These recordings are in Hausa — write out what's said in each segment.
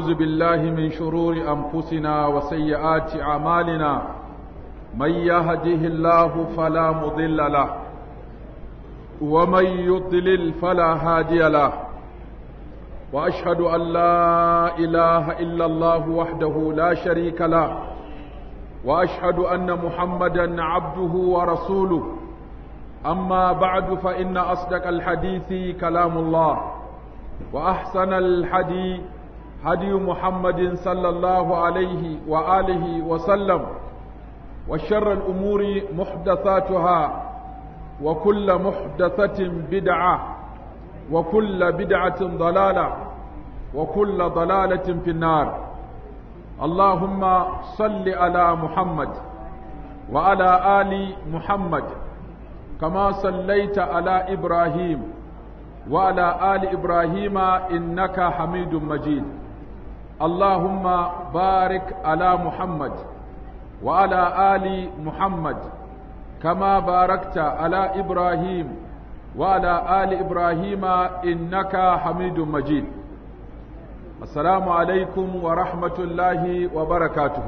ونعوذ بالله من شرور أنفسنا وسيئات أعمالنا من يهده الله فلا مضل له ومن يضلل فلا هادي له وأشهد أن لا إله إلا الله وحده لا شريك له وأشهد أن محمدا عبده ورسوله أما بعد فإن أصدق الحديث كلام الله وأحسن الحديث هدي محمد صلى الله عليه وآله وسلم وشر الأمور محدثاتها وكل محدثة بدعة وكل بدعة ضلالة وكل ضلالة في النار اللهم صل على محمد وعلى آل محمد كما صليت على إبراهيم وعلى آل إبراهيم إنك حميد مجيد اللهم بارك على محمد وعلى آل محمد كما باركت على إبراهيم وعلى آل إبراهيم إنك حميد مجيد السلام عليكم ورحمة الله وبركاته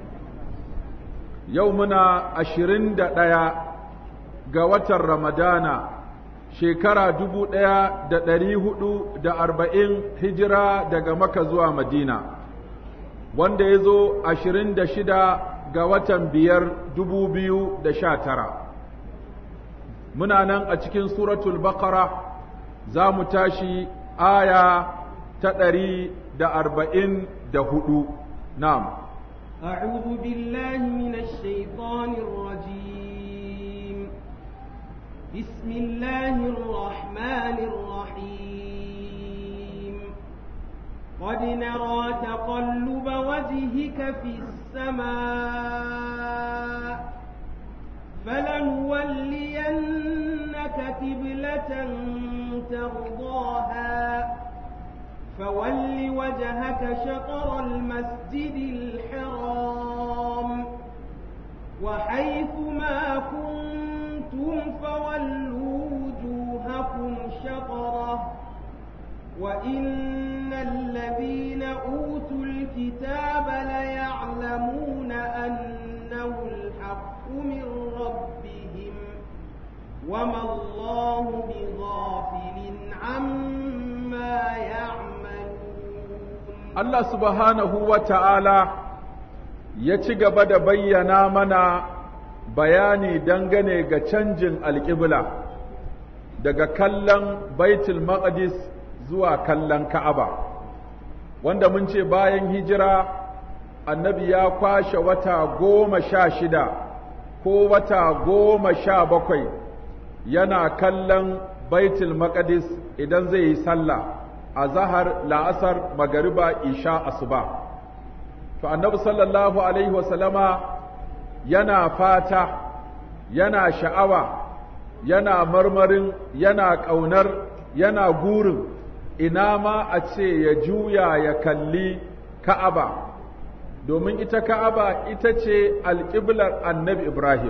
يومنا أشرين دقيقة قوة رمضان shekara dubu ɗaya da ɗari hudu da arba'in hijira daga maka zuwa madina wanda ya zo ashirin da shida ga watan biyar dubu biyu da sha tara muna nan a cikin suratul baqara za mu tashi aya ta ɗari da arba'in da hudu na'am أعوذ بالله من الشيطان الرجيم بسم الله الرحمن الرحيم قد نرى تقلب وجهك في السماء فلنولينك قبلة ترضاها فول وجهك شطر المسجد الحرام وحيث ما كنتم فولوا وجوهكم شطره وإن الذين أوتوا الكتاب ليعلمون أنه الحق من ربهم وما الله بغافل عما يعملون الله سبحانه وتعالى ya ci gaba da bayyana mana bayani dangane ga canjin alƙibla daga kallon baitul maqdis zuwa kallon ka'aba wanda mun ce bayan hijira annabi ya kwashe wata goma sha shida ko wata goma sha bakwai yana kallon baitul maqdis idan zai yi sallah a zahar la'asar magariba isha asuba to annabi sallallahu alaihi wasallama yana fata yana sha'awa yana marmarin yana ƙaunar yana gurin ina ma a ce ya juya ya kalli ka'aba domin ita ka'aba ita ce alƙiblar annabi ibrahim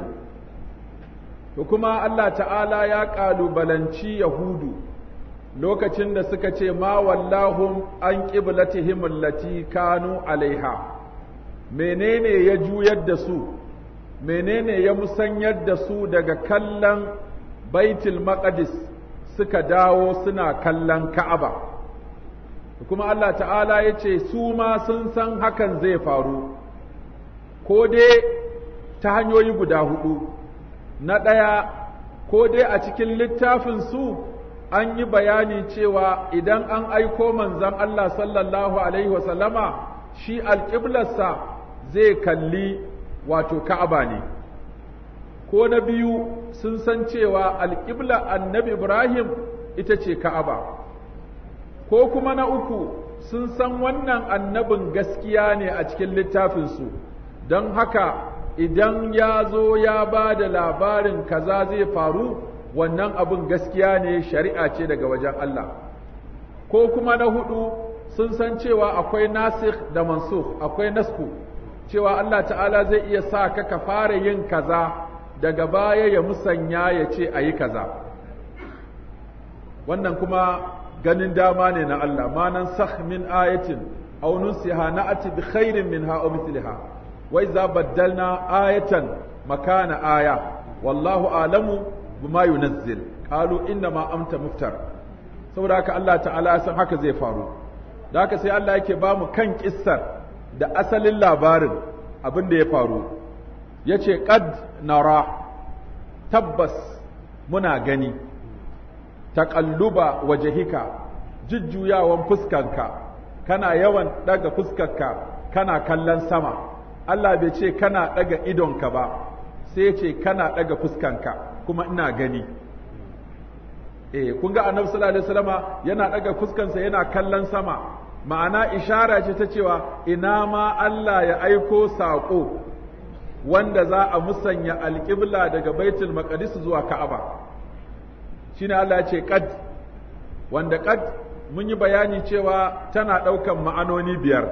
to kuma allah ta'ala ya ƙalubalanci yahudu lokacin da suka ce ma wallahum an ƙiblatihim allati kanu alaiha menene ya juyar da su menene ya musanyar da su daga kallon baitul maqdis suka dawo suna kallon ka'aba kuma Allah ta'ala ya ce su ma sun san hakan zai faru ko dai ta hanyoyi guda hudu na ɗaya ko dai a cikin littafin su an yi bayani cewa idan an aiko manzon Allah sallallahu alaihi wasallama shi alƙiblarsa zai kalli wato ka'aba ne ko na biyu sun san cewa alƙibla annabi ibrahim ita ce ka'aba ko kuma na uku sun san wannan annabin gaskiya ne a cikin littafinsu don haka idan ya zo ya ba da labarin kaza zai faru wannan abin gaskiya ne shari'a ce daga wajen Allah ko kuma na hudu sun san cewa akwai nasikh da mansukh akwai nasku cewa Allah ta'ala zai iya sa ka ka fara yin kaza daga baya ya musanya ya ce a yi kaza wannan kuma ganin dama ne na Allah ma nan sakh min ayatin aw nunsiha na'ti bi khairin minha aw mithliha wa idza baddalna ayatan makana aya wallahu a'lamu bima yunazzil qalu inna ma anta muftar saboda haka Allah ta'ala ya san haka zai faru da haka sai Allah yake ba mu kan kissar da asalin labarin abin da ya faru yace qad nara tabbas muna gani taƙalluba wajahika jujjuyawan fuskanka kana yawan ɗaga fuskarka kana kallon sama Allah bai ce kana ɗaga idonka ba sai ce kana ɗaga fuskanka kuma ina gani eh kun ga annabi sallallahu alaihi wasallama yana ɗaga fuskansa yana kallon sama ma'ana ishara ce ta cewa ina ma Allah ya aiko saƙo wanda za a musanya alƙibla daga baitul maqdis zuwa ka'aba shine Allah ya ce qad wanda qad mun yi bayani cewa tana ɗaukan ma'anoni biyar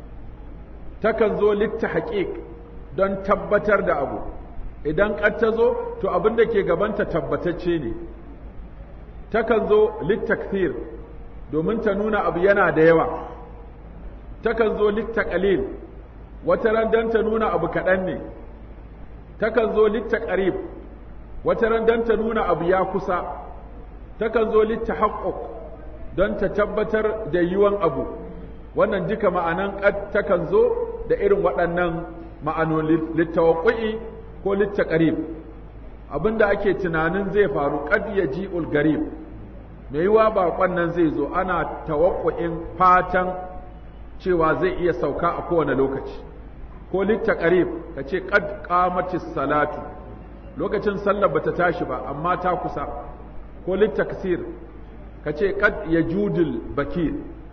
takan zo litta haƙiƙ don tabbatar da abu idan qad ta zo to abin da ke gabanta tabbatacce ne takan zo littakthir domin ta nuna abu yana da yawa takan zo littakalil wata ran don ta nuna abu kaɗan ne takan zo littakarib wata ran don ta nuna abu ya kusa takan zo littahaqquq don ta tabbatar da yiwan abu wannan duka ma'anan qad takan zo da irin waɗannan ma'anoni littawaqi ko littaqarib abinda ake tunanin zai faru qad yaji'ul garib mai yiwa baƙon nan zai zo ana tawaqqu'in fatan cewa zai iya sauka a kowane lokaci ko littaqarib kace qad qamatis salatu lokacin sallar bata tashi ba amma ta kusa ko littaksir ka ce kad ya judul bakir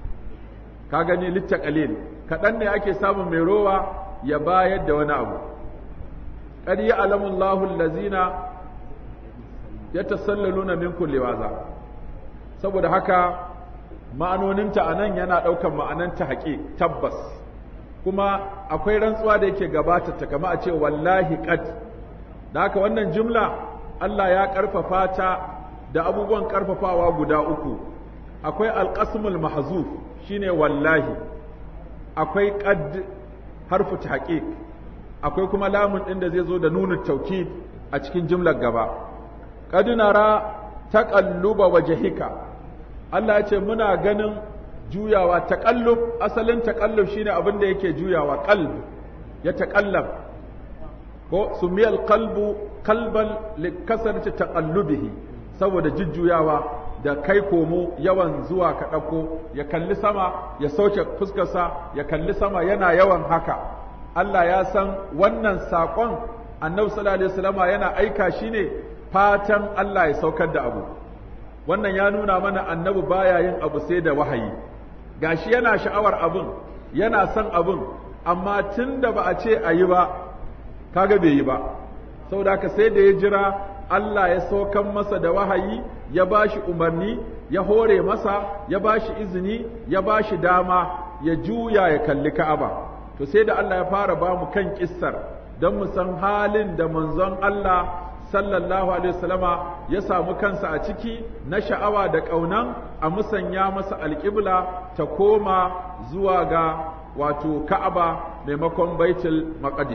ka gani littakalil kaɗan ne ake samun mai rowa ya bayar da wani abu kad ya alamullahu allazina ya tasallaluna minkum liwaza saboda haka ma'anoninta a nan yana ɗaukan ma'ananta haƙi tabbas kuma akwai rantsuwa da yake gabata ta kama a ce wallahi kad da haka wannan jumla Allah ya ƙarfafa ta da abubuwan ƙarfafawa guda uku akwai alƙasmul mahzuf shine wallahi akwai qad harfu tahqiq akwai kuma lamun ɗin da zai zo da nunu tauki a cikin jimlar gaba qad nara taqalluba wajhika Allah ya ce muna ganin juyawa taqallub asalin taqallub shine abin da yake juyawa qalb ya taqallab ko sumiyal qalbu qalban likasarati taqallubihi saboda jujjuyawa da kai komo yawan zuwa ka ɗauko ya kalli sama ya sauke fuskarsa ya kalli sama yana yawan haka Allah ya san wannan saƙon annabi sallallahu alaihi wasallama yana aika shi ne fatan Allah ya saukar da abu wannan ya nuna mana annabi baya yin abu sai da wahayi gashi yana sha'awar abun yana son abun amma tun da ba a ce a yi ba kaga bai yi ba saboda haka sai da ya jira Allah ya saukan masa da wahayi ya ba shi umarni ya hore masa ya ba shi izini ya ba shi dama ya juya ya kalli Ka'aba to sai da Allah ya fara ba mu kan kissar don mu san halin da manzon Allah sallallahu alaihi wasallama ya samu kansa a ciki na sha'awa da ƙaunan a musanya masa alƙibla ta koma zuwa ga wato Ka'aba maimakon Baitul Maqdis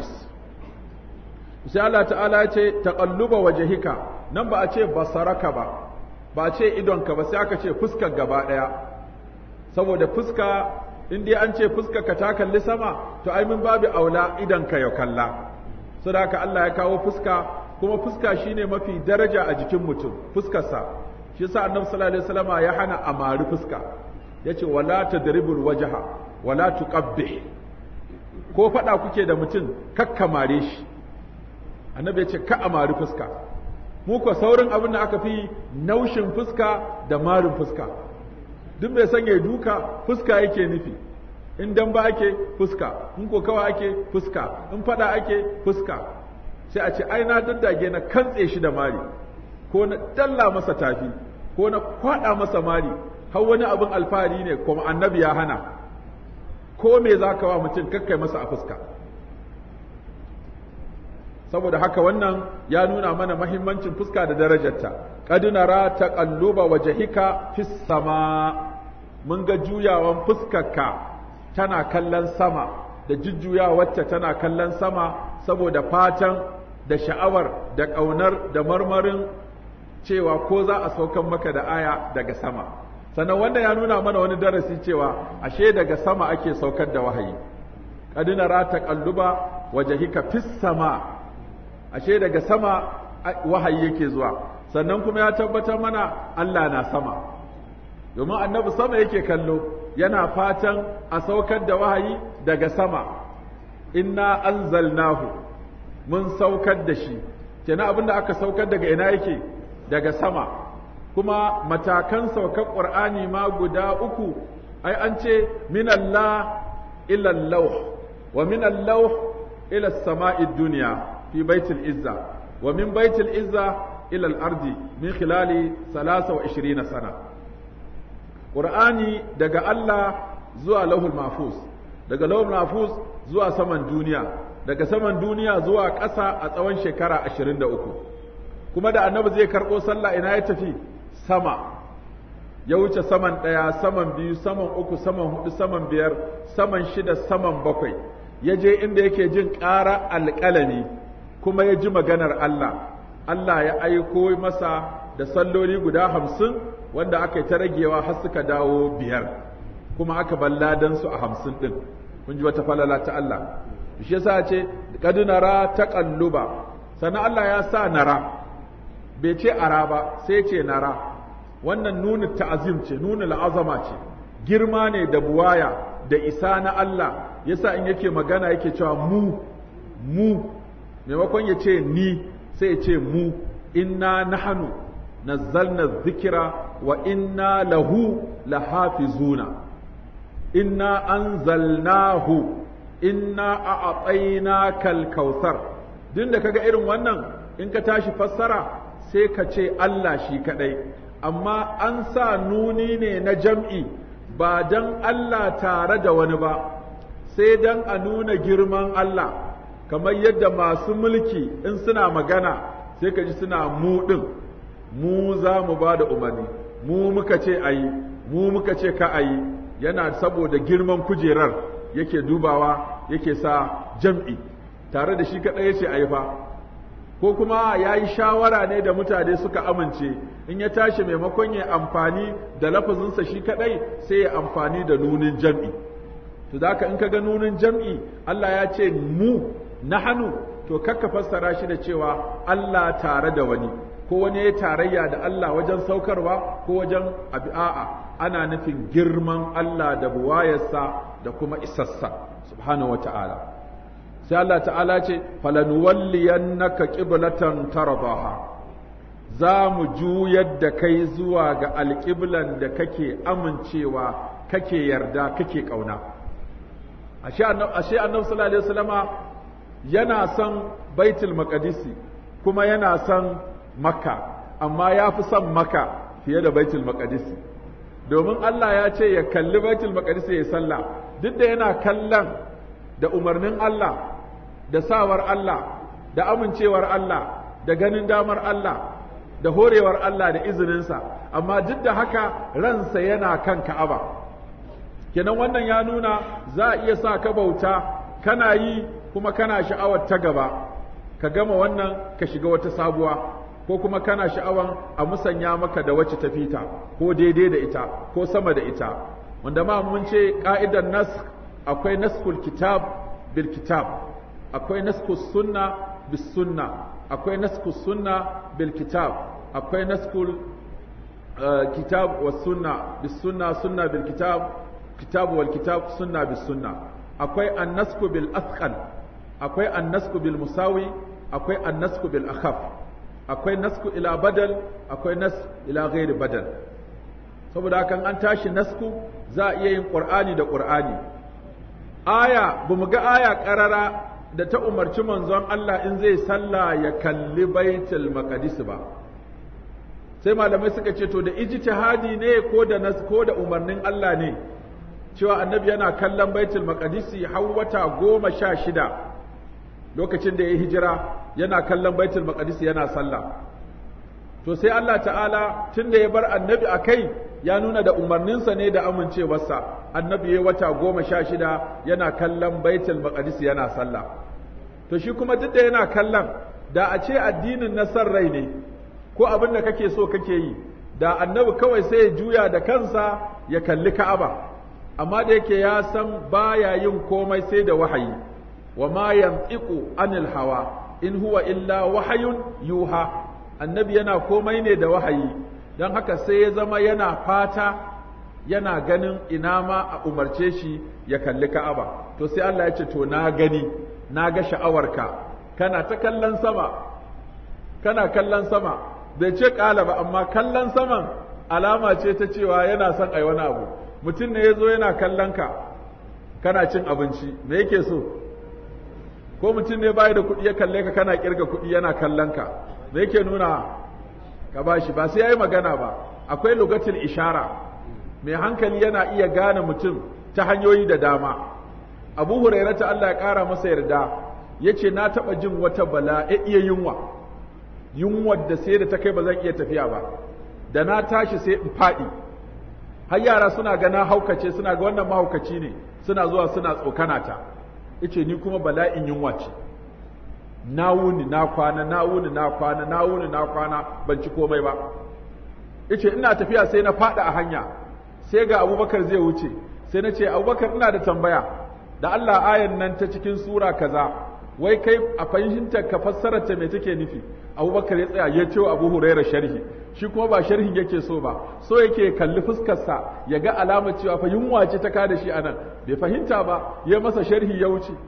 sai Allah ta'ala ya ce taqalluba wajhika nan ba a ce basaraka ba ba a ce idonka ba sai aka ce fuskar gaba daya saboda fuska in dai an ce fuskar ka ta kalli sama to ai min babu aula idonka ya kalla saboda haka Allah ya kawo fuska kuma fuska shine mafi daraja a jikin mutum fuskarsa shi yasa annabi sallallahu alaihi wasallama ya hana amari fuska yace wala tadribul wajha wala tuqabbih ko fada kuke da mutum kakkamare shi annabi ya ce ka a mari fuska mu ko saurin abin da aka fi naushin fuska da marin fuska duk mai son ya duka fuska yake nufi in dan ba ake fuska in ko kawa ake fuska in fada ake fuska sai a ce ai na daddage na kantse shi da mari ko na dalla masa tafi ko na kwada masa mari har wani abin alfahari ne kuma annabi ya hana ko me zaka wa mutum kakkai masa a fuska saboda haka wannan ya nuna mana mahimmancin fuska da darajarta qad nara taqalluba wajhika fis sama mun ga juyawan fuskarka tana kallon sama da jujjuyawarta tana kallon sama saboda fatan da sha'awar da ƙaunar da marmarin cewa ko za a saukan maka da aya daga sama sannan wanda ya nuna mana wani darasi cewa ashe daga sama ake saukar da wahayi qad nara taqalluba wajhika fis sama ashe daga sama wahayi yake zuwa sannan kuma ya tabbatar mana Allah na sama domin annabi sama yake kallo yana fatan a saukar da wahayi daga sama inna anzalnahu mun saukar da shi kenan abinda aka saukar daga ina yake daga sama kuma matakan saukar ƙur'ani ma guda uku ai an ce minallah ila lauh wa minallah ila sama'id duniya fi baitul izza wa min baitul izza ila al-ardi min khilali 23 sana ƙur'ani daga Allah zuwa lauhul mahfuz daga lauhul mahfuz zuwa saman duniya daga saman duniya zuwa ƙasa a tsawon shekara 23 kuma da annabi zai karɓo sallah ina ya tafi sama ya wuce saman ɗaya saman biyu saman uku saman hudu saman biyar saman shida saman bakwai ya je inda yake jin ƙara alƙalami kuma ya ji maganar Allah Allah ya aiko masa da salloli guda hamsin wanda aka yi ta ragewa har suka dawo biyar kuma aka balladan su a hamsin ɗin kun ji wata falala ta Allah shi yasa ce kad nara taqalluba sannan Allah ya sa nara bai ce ara ba sai ce nara wannan nuna ta'azim ce nuna la'azama ce girma ne da buwaya da isa na Allah yasa in yake magana yake cewa mu mu maimakon ya ce ni sai ya ce mu inna nahnu nazzalna dhikra wa inna lahu lahafizuna inna anzalnahu inna a'tainaka al-kautsar din da kaga irin wannan in ka tashi fassara sai ka ce Allah shi kadai amma an sa nuni ne na jam'i ba dan Allah tare da wani ba sai dan a nuna girman Allah kamar yadda masu mulki in suna magana sai ka ji suna mu din mu za mu ba da umarni mu muka ce ayi mu muka ce ka ayi yana saboda girman kujerar yake dubawa yake sa jam'i tare da shi kaɗai yace ayi fa ko kuma ya yi shawara ne da mutane suka amince in ya tashi maimakon ya amfani da lafazinsa shi kaɗai sai ya amfani da nunin jam'i to da in ka ga nunin jam'i Allah ya ce mu na hannu to kakka fassara shi da cewa Allah tare da wani ko wani ya tarayya da Allah wajen saukarwa ko wajen abi'a'a ana nufin girman Allah da buwayarsa da kuma isassa subhanahu wata'ala sai Allah ta'ala ce falanuwalliyannaka qiblatan tardaha za mu juyar da kai zuwa ga alƙiblan da kake amincewa kake yarda kake ƙauna ashe annabi sallallahu alaihi wasallama yana son baitul maqdisi kuma yana son makka amma ya fi son makka fiye da baitul maqdisi domin Allah ya ce ya kalli baitul maqdisi ya sallah duk da yana kallon da umarnin Allah da sawar Allah da amincewar Allah da ganin damar Allah da horewar Allah da izininsa amma duk da haka ransa yana kan Ka'aba kenan wannan ya nuna za a iya sa ka bauta kana yi kuma kana sha'awar ta gaba ka gama wannan ka shiga wata sabuwa ko kuma kana sha'awan a musanya maka da wacce ta fita ko daidai da ita ko sama da ita wanda ma mun ce ka'idar nas akwai naskul kitab bil kitab akwai naskus sunna bis sunna akwai naskus sunna bil kitab akwai naskul kitab was sunna bis sunna sunna bil kitab kitab wal kitab sunna bis sunna akwai annasku bil athqal akwai annasku bil musawi akwai annasku bil akhaf akwai nasku ila badal akwai nas ila ghairi badal saboda hakan an tashi nasku za a iya yin qur'ani da qur'ani aya bamu ga aya karara da ta umarci manzon Allah in zai sallah ya kalli baitul maqdis ba sai malamai suka ce to da ijtihadi ne ko da nas ko da umarnin Allah ne cewa annabi yana kallon baitul maqdisi har wata goma sha shida lokacin da ya hijira yana kallon baitul maqdisi yana sallah to sai Allah ta'ala tun da ya bar annabi a kai ya nuna da umarninsa ne da amincewarsa annabi ya wata goma sha shida yana kallon baitul maqdis yana sallah to shi kuma duk da yana kallon da a ce addinin na san rai ne ko abin da kake so kake yi da annabi kawai sai ya juya da kansa ya kalli ka'aba amma da yake ya san baya yin komai sai da wahayi wa ma yantiqu anil hawa in huwa illa wahayun yuha annabi yana komai ne da wahayi don haka sai ya zama yana fata yana ganin ina ma a umarce shi ya kalli ka'aba to sai Allah ya ce to na gani na ga sha'awarka kana ta kallon sama kana kallon sama bai ce ƙala ba amma kallon saman alama ce ta cewa yana son ai wani abu mutum ne ya zo yana kallon ka kana cin abinci me yake so ko mutum ne bai da kuɗi ya kalle ka kana kirga kuɗi yana kallon ka me yake nuna ka bashi ba sai yayi magana ba akwai lugatul ishara mai hankali yana iya gane mutum ta hanyoyi da dama abu hurairata Allah ya ƙara masa yarda yace na taɓa jin wata bala iya yunwa yunwar da sai da ta kai ba zan iya tafiya ba da na tashi sai in faɗi har yara suna ga na haukace suna ga wannan mahaukaci ne suna zuwa suna tsokana ta yace ni kuma bala'in yunwa ce na wuni na kwana na wuni na kwana na wuni na kwana ban ci komai ba yace ina tafiya sai na faɗa a hanya sai ga abubakar zai wuce sai na ce abubakar ina da tambaya da Allah ayan nan ta cikin sura kaza wai kai a fahimtar ka fassarar ta me take nufi abubakar ya tsaya ya ce abu huraira sharhi shi kuma ba sharhin yake so ba so yake kalli fuskarsa ya ga alamar cewa fa yunwa ce ta kada shi anan bai fahimta ba ya masa sharhi ya wuce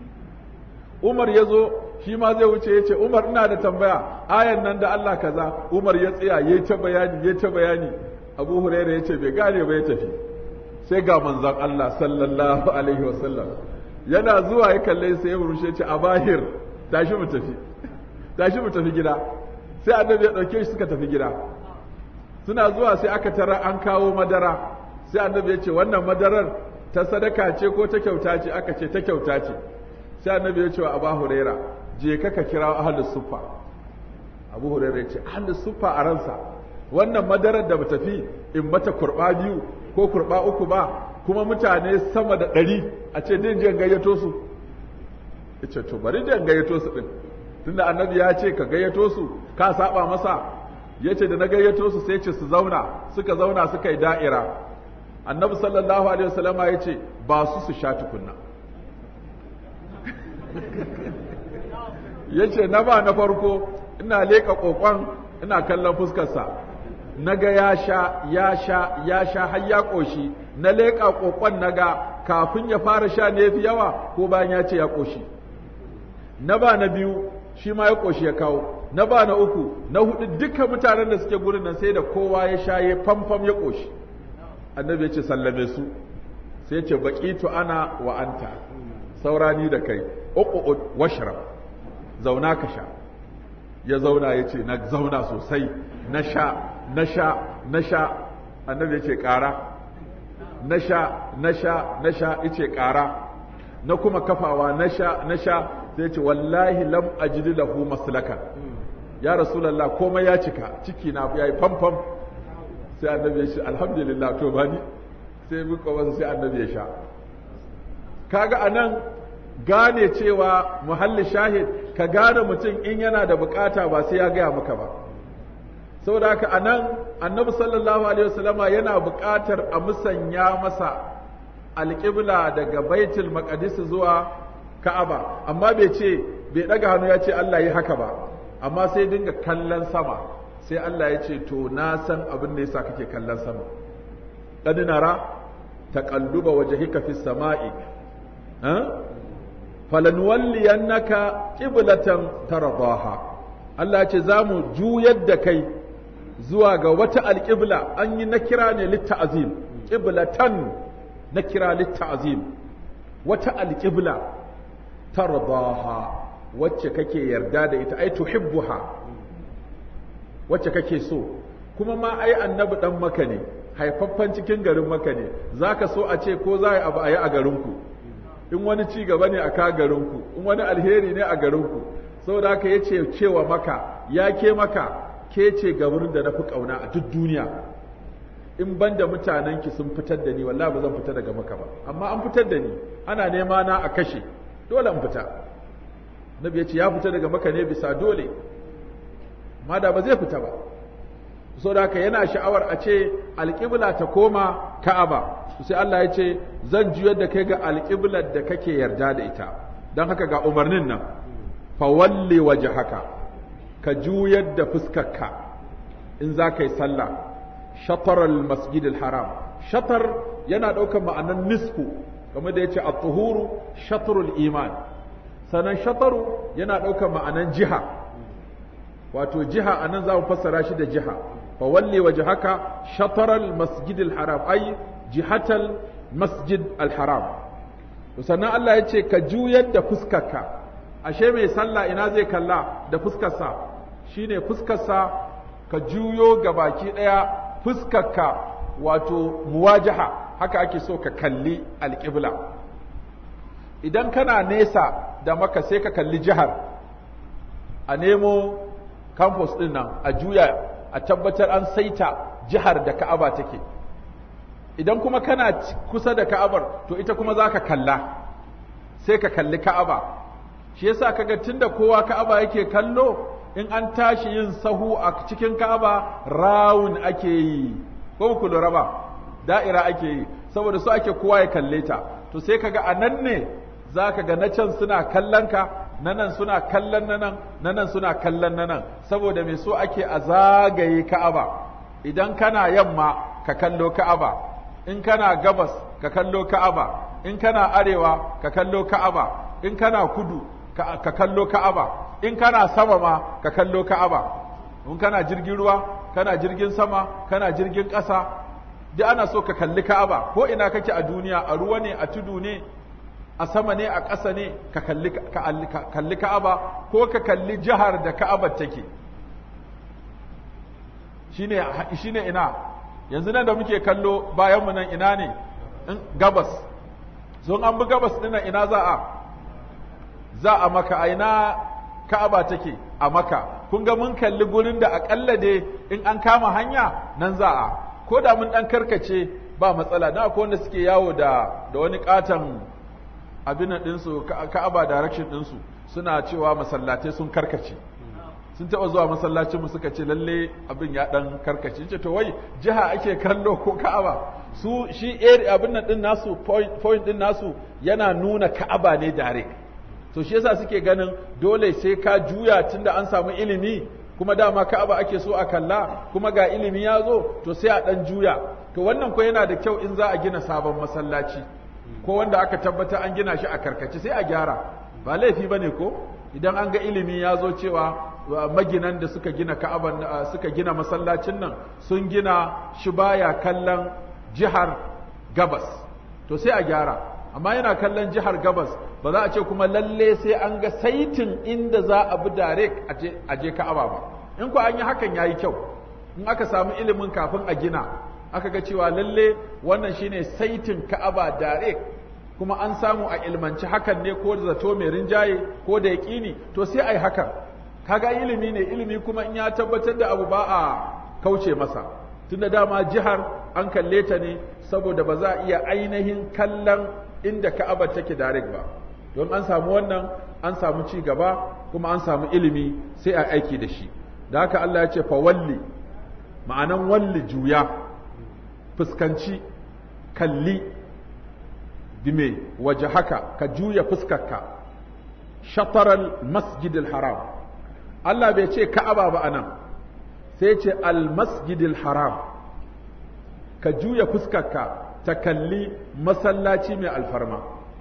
Umar ya zo shi ma zai wuce ya ce Umar ina da tambaya ayan nan da Allah kaza Umar ya tsaya ya ta bayani ya ta bayani Abu Huraira ya ce bai gane ba ya tafi sai ga manzon Allah sallallahu alaihi wasallam yana zuwa ya kalle sai ya rushe ce a bahir tashi mu tafi tashi mu tafi gida sai annabi ya dauke shi suka tafi gida suna zuwa sai aka tara an kawo madara sai annabi ya ce wannan madarar ta sadaka ce ko ta kyauta ce aka ce ta kyauta ce sai annabi ya ce wa abu huraira je ka ka kira ahlus suffa abu huraira ya ce ahlus suffa a ransa wannan madarar da ba tafi in mata kurba biyu ko kurba uku ba kuma mutane sama da ɗari a ce din je gayyato su ya ce to bari je gayyato su ɗin tunda annabi ya ce ka gayyato su ka saba masa ya ce da na gayyato su sai ce su zauna suka zauna suka yi da'ira annabi sallallahu alaihi wasallama ya ce ba su su sha tukunna ya ce na ba na farko ina leƙa ƙoƙon ina kallon fuskarsa na ga ya sha ya sha ya sha har ya ƙoshi na leƙa ƙoƙon na ga kafin ya fara sha ne fi yawa ko bayan ya ce ya ƙoshi na ba na biyu shi ma ya ƙoshi ya kawo na ba na uku na hudu duka mutanen da suke gurin nan sai da kowa ya sha ya famfam ya ƙoshi annabi ya ce sallame su sai ce baƙitu ana wa anta saurani da kai uqud washrab zauna ka sha ya zauna ya ce na zauna sosai na sha na sha na sha annabi ya ce ƙara na sha na sha na sha ya ce ƙara na kuma kafawa na sha na sha sai ce wallahi lam ajid lahu maslakan ya rasulullah komai ya cika ciki na yayi famfam sai annabi ya ce alhamdulillah to bani sai muka masa sai annabi ya sha kaga anan gane cewa muhalli shahid ka gane mutum in yana da bukata ba sai ya gaya maka ba saboda haka anan annabi sallallahu alaihi wasallama yana bukatar a musanya masa alƙibla daga baitul maqdis zuwa ka'aba amma bai ce bai daga hannu ya ce Allah yi haka ba amma sai dinga kallon sama sai Allah ya ce to na san abin da yasa kake kallon sama qad nara taqalluba wajhika fis sama'i ha falanuwalliyannaka qiblatan tardaha Allah ya ce za mu juyar da kai zuwa ga wata alƙibla an yi na kira ne litta'azim qiblatan na kira litta'azim wata alƙibla tardaha wacce kake yarda da ita ai tuhibbuha wacce kake so kuma ma ai annabi dan maka ne haifaffen cikin garin maka ne zaka so a ce ko za a yi abu a yi a garinku in wani ci gaba ne a ka garinku in wani alheri ne a garinku saboda haka ya ce cewa maka ya ke maka ke ce ga wurin da na fi ƙauna a duk duniya in ban da mutanenki sun fitar da ni wallahi ba zan fita daga maka ba amma an fitar da ni ana nema na a kashe dole in fita nabi ya ce ya fita daga maka ne bisa dole amma da ba zai fita ba so da haka yana sha'awar a ce alƙibla ta koma ka'aba sai Allah ya ce zan juyar da kai ga alƙiblar da kake yarda da ita don haka ga umarnin nan fa walli wajhaka ka juyar da fuskarka in za ka yi sallah shatar masjid haram shatar yana ɗaukar ma'anan nisfu kamar da ya ce at-tuhuru shatrul iman sannan shataru yana ɗaukar ma'anan jiha wato jiha anan za mu fassara shi da jiha fa walli wajhaka shataral masjid haram ai jihatal masjid al-haram sannan Allah ya ce ka juyar da fuskarka ashe mai sallah ina zai kalla da fuskarsa shine fuskarsa ka juyo ga baki ɗaya fuskarka wato muwajaha haka ake so ka kalli alƙibla idan kana nesa da maka sai ka kalli jihar a nemo campus ɗin nan a juya a tabbatar an saita jihar da ka'aba take idan kuma kana kusa da ka'abar to ita kuma za ka kalla sai ka kalli ka'aba shi yasa kaga tunda kowa ka'aba yake kallo in an tashi yin sahu a cikin ka'aba rawun ake yi ko ku lura ba da'ira ake yi saboda su ake kowa ya kalle ta to sai kaga a nan ne za ka ga na can suna kallon ka na nan suna kallon na nan na nan suna kallon na nan saboda me so ake a zagaye ka'aba idan kana yamma ka kallo ka'aba in kana gabas ka kallo ka'aba in kana arewa ka kallo ka'aba in kana kudu ka kallo ka'aba in kana sama ma ka kallo ka'aba in kana jirgin ruwa kana jirgin sama kana jirgin ƙasa duk ana so ka kalli ka'aba ko ina kake a duniya a ruwa ne a tudu ne a sama ne a ƙasa ne ka kalli ka kalli ka'aba ko ka kalli jihar da ka'abar take shine shine ina yanzu nan da muke kallo bayan mu nan ina ne gabas sun an bi gabas dinnan ina za a za a maka aina ka'aba take a maka kun ga mun kalli gurin da akalla dai in an kama hanya nan za a ko da mun dan karkace ba matsala na akwai wanda suke yawo da da wani katon abin nan ɗinsu ka'aba direction ɗinsu suna cewa masallatai sun karkace sun taɓa zuwa masallacin mu suka ce lalle abin ya ɗan karkace ce to wai jiha ake kallo ko ka'aba su shi area abin nan ɗin nasu point ɗin nasu yana nuna ka'aba ne direct to shi yasa suke ganin dole sai ka juya tunda an samu ilimi kuma dama Ka'aba ake so a kalla kuma ga ilimi ya zo to sai a dan juya to wannan ko yana da kyau in za a gina sabon masallaci ko wanda aka tabbata an gina shi a karkace sai a gyara ba laifi bane ko idan an ga ilimi ya zo cewa maginan da suka gina Ka'aban suka gina masallacin nan sun gina shi baya kallon jihar gabas to sai a gyara amma yana kallon jihar gabas ba za a ce kuma lalle sai an ga saitin inda za a bi direct a je ka'aba ba in ku an yi hakan ya yi kyau in aka samu ilimin kafin a gina aka ga cewa lalle wannan shine saitin ka'aba direct kuma an samu a ilmanci hakan ne ko da zato mai rinjaye ko da yaƙini to sai a yi hakan kaga ilimi ne ilimi kuma in ya tabbatar da abu ba a kauce masa tunda dama jihar an kalle ta ne saboda ba za a iya ainihin kallon inda ka'aba take direct ba don an samu wannan an samu ci gaba kuma an samu ilimi sai a aiki da shi da haka Allah ya ce fa walli ma'anan walli juya fuskanci kalli dime waje haka ka juya fuskarka shataral masjidil haram Allah bai ce ka'aba ba anan sai ce al masjidil haram ka juya fuskarka ta kalli masallaci mai alfarma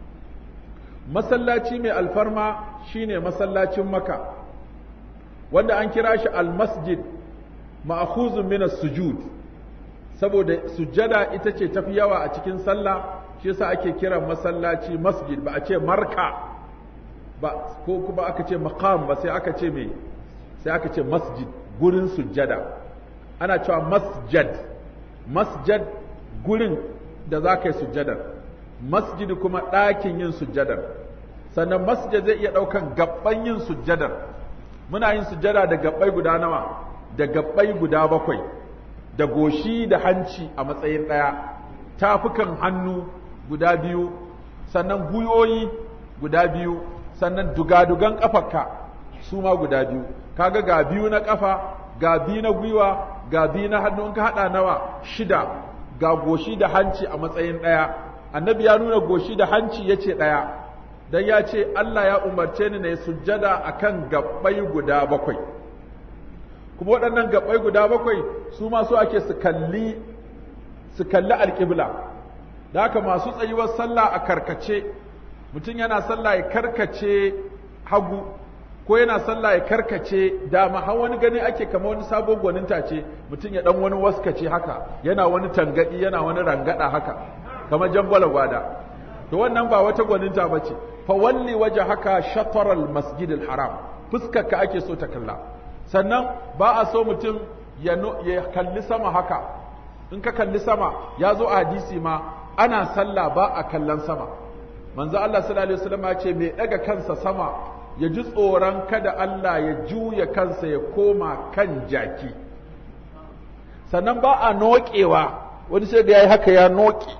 masallaci mai alfarma shine masallacin maka wanda an kira shi almasjid ma'khuzun min sujud saboda sujjada ita ce tafi yawa a cikin sallah shi yasa ake kira masallaci masjid ba a ce marka ba ko kuma aka ce maqam ba sai aka ce me sai aka ce masjid gurin sujjada ana cewa masjad masjad gurin da za ka yi sujjadar masjid kuma ɗakin yin sujjadar sannan masjid zai iya ɗaukan gaban yin sujjadar muna yin sujjada da gabbai guda nawa da gabbai guda bakwai da goshi da hanci a matsayin ɗaya tafukan hannu guda biyu sannan guyoyi guda biyu sannan dugadugan ƙafarka su ma guda biyu kaga ga biyu na ƙafa ga biyu na gwiwa ga biyu na hannu in ka haɗa nawa shida ga goshi da hanci a matsayin ɗaya annabi ya nuna goshi da hanci ya ce ɗaya don ya ce Allah ya umarce ni na yi sujjada a kan gaɓɓai guda bakwai kuma waɗannan gaɓɓai guda bakwai su ma so ake su kalli su kalli alƙibla da haka masu tsayuwar sallah a karkace mutum yana sallah ya karkace hagu ko yana sallah ya karkace dama har wani gani ake kama wani sabon gwaninta ce mutum ya dan wani waskace haka yana wani tangadi yana wani rangada haka kamar jangwala gwada to wannan ba wata gwaninta bace fa walli waje haka shataral masjidil haram fuskarka ake so ta kalla sannan ba a so mutum ya, ya kalli sama haka in ka kalli sama ya zo a hadisi ma ana sallah ba a kallon sama manzo Allah sallallahu alaihi wasallam ya ce mai daga kansa sama ya ji tsoron kada Allah ya juya kansa ya koma kan jaki sannan ba a noƙewa wani sai da ya yi haka ya noƙe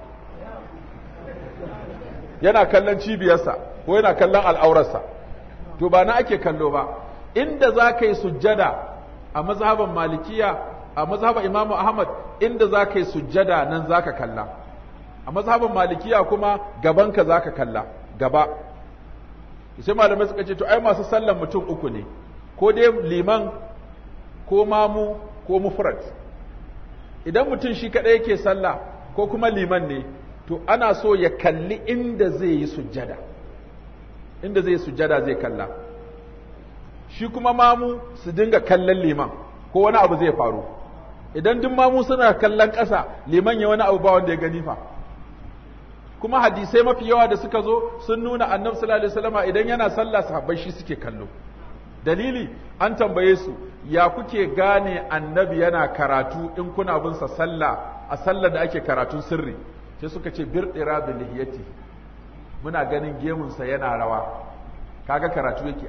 yana kallon cibiyarsa ko yana kallon al'aurarsa to ba na ake kallo ba inda za ka yi sujjada a mazhaban malikiya a mazhaban imamu ahmad inda za ka yi sujjada nan za ka kalla a mazhaban malikiya kuma gabanka za ka kalla gaba sai malamai suka ce to ai masu sallan mutum uku ne ko dai liman ko mamu ko mufrad idan mutum shi kadai yake sallah ko kuma liman ne to ana so ya kalli inda zai yi sujjada inda zai yi sujjada zai kalla shi kuma mamu su dinga kallon liman ko wani abu zai faru idan duk mamu suna kallon ƙasa liman ya wani abu ba wanda ya gani fa kuma hadisai mafi yawa da suka zo sun nuna annabi sallallahu alaihi wasallam idan yana sallah sahabbai shi suke kallo dalili an tambaye su ya kuke gane annabi yana karatu in kuna bin sa sallah a sallar da ake karatun sirri sai suka ce birdira bi lihiyati muna ganin gemun sa yana rawa kaga karatu yake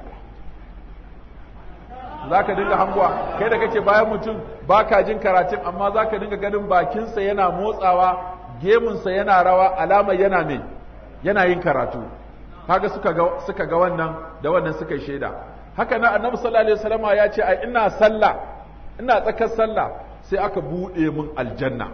zaka dinga hangowa kai da kake bayan mutum baka jin karatun amma zaka dinga ganin bakinsa yana motsawa gemunsa yana rawa alamar yana mai yana yin karatu kaga suka ga suka ga wannan da wannan suka shaida haka nan annabi sallallahu alaihi wasallama ya ce ai ina sallah ina tsakar sallah sai aka bude min aljanna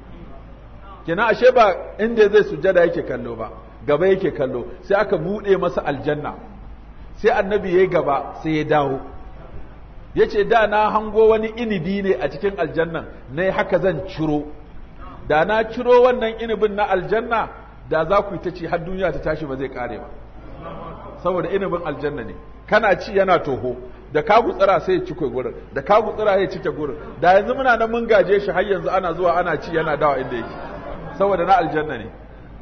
kenan ashe ba inda zai sujada yake kallo ba gaba yake kallo sai aka bude masa aljanna sai annabi yayi gaba sai ya dawo yace da na hango wani inibi ne a cikin aljannan nayi haka zan ciro da na ciro wannan inibin na aljanna da za ku yi ta ci har duniya ta tashi ba zai kare ba saboda inibin aljanna ne kana ci yana toho da ka gutsira sai ya cike gurin da ka gutsira ya cike gurin da yanzu muna nan mun gaje shi har yanzu ana zuwa ana ci yana dawa inda yake saboda na aljanna ne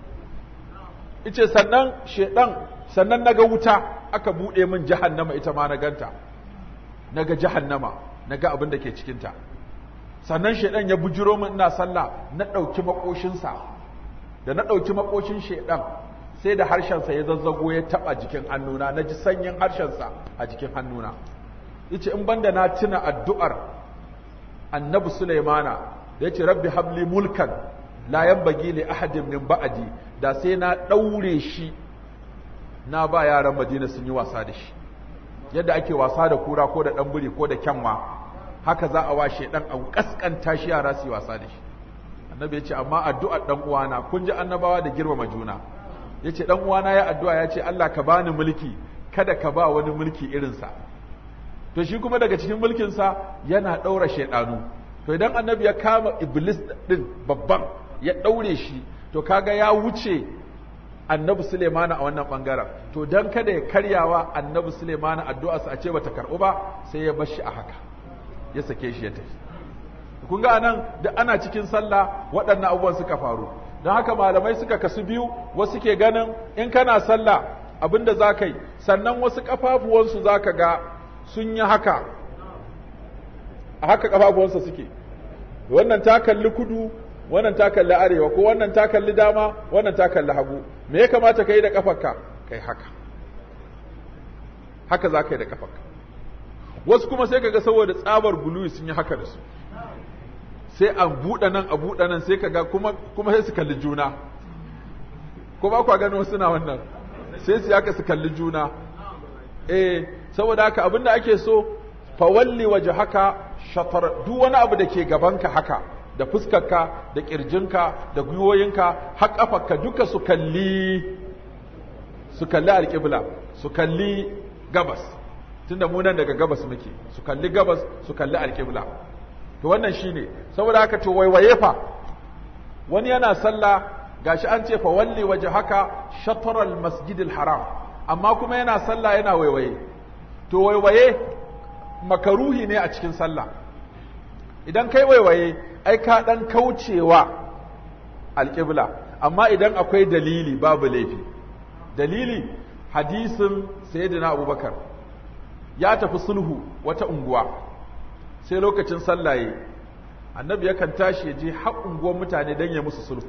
ice sannan shedan sannan naga wuta aka bude min jahannama ita ma na ganta naga jahannama naga abin da ke cikin ta sannan shaidan ya bujiro min ina sallah na ɗauki makoshinsa da na ɗauki makoshin shaidan sai da harshensa ya zazzago ya taɓa jikin hannuna na ji sanyin harshensa a jikin hannuna yace in banda na tuna addu'ar annabi sulaimana da yace rabbi habli mulkan la yanbaghi li ahadin min ba'di da sai na ɗaure shi na ba yaran madina sun yi wasa da shi yadda ake wasa da kura ko da ɗan biri ko da kyanwa haka za a washe dan a kaskanta shi yara su yi wasa da shi annabi ya ce amma addu'ar dan uwana kun ji annabawa da girmama juna ya ce dan uwana ya addu'a ya ce Allah ka bani mulki kada ka ba wani mulki irinsa to shi kuma daga cikin mulkinsa yana ɗaura shaidanu to idan annabi ya kama iblis din babban ya ɗaure shi to kaga ya wuce annabi Sulemana a wannan bangaren to dan kada ya karyawa annabi Sulemana addu'arsa a ce bata karɓu ba sai ya bar shi a haka ya sake shi ya tafi kun ga anan da ana cikin sallah waɗannan abubuwan suka faru don haka malamai suka kasu biyu wasu ke ganin in kana sallah abinda za ka yi sannan wasu ƙafafuwansu za ka ga sun yi haka a haka ƙafafuwansa suke wannan ta kalli kudu wannan ta kalli arewa ko wannan ta kalli dama wannan ta kalli hagu me ya kamata ka yi da ƙafarka kai haka haka za ka yi da ƙafarka wasu kuma sai kaga saboda tsabar guluwi sun yi haka da su sai a buɗe nan a buɗe nan sai kaga kuma kuma sai su kalli juna ko ba kwa gano suna wannan sai su haka su kalli juna eh saboda haka abinda ake so fawalli waje haka shatar duk wani abu da ke gabanka haka da fuskarka da kirjinka da gwiwoyinka har kafarka duka su kalli su kalli alƙibla su kalli gabas tunda mu nan daga gabas muke su kalli gabas su kalli alƙibla to wannan shine saboda haka to waiwaye fa wani yana sallah gashi an ce fa walli waje haka shatral masjidil haram amma kuma yana sallah yana waiwaye to waiwaye makaruhi ne a cikin sallah idan kai waiwaye ai ka dan kaucewa alƙibla amma idan akwai dalili babu laifi dalili hadisin sayyidina abubakar ya tafi sulhu wata unguwa sai lokacin sallaye annabi yakan tashi ya je har unguwar mutane don ya musu sulhu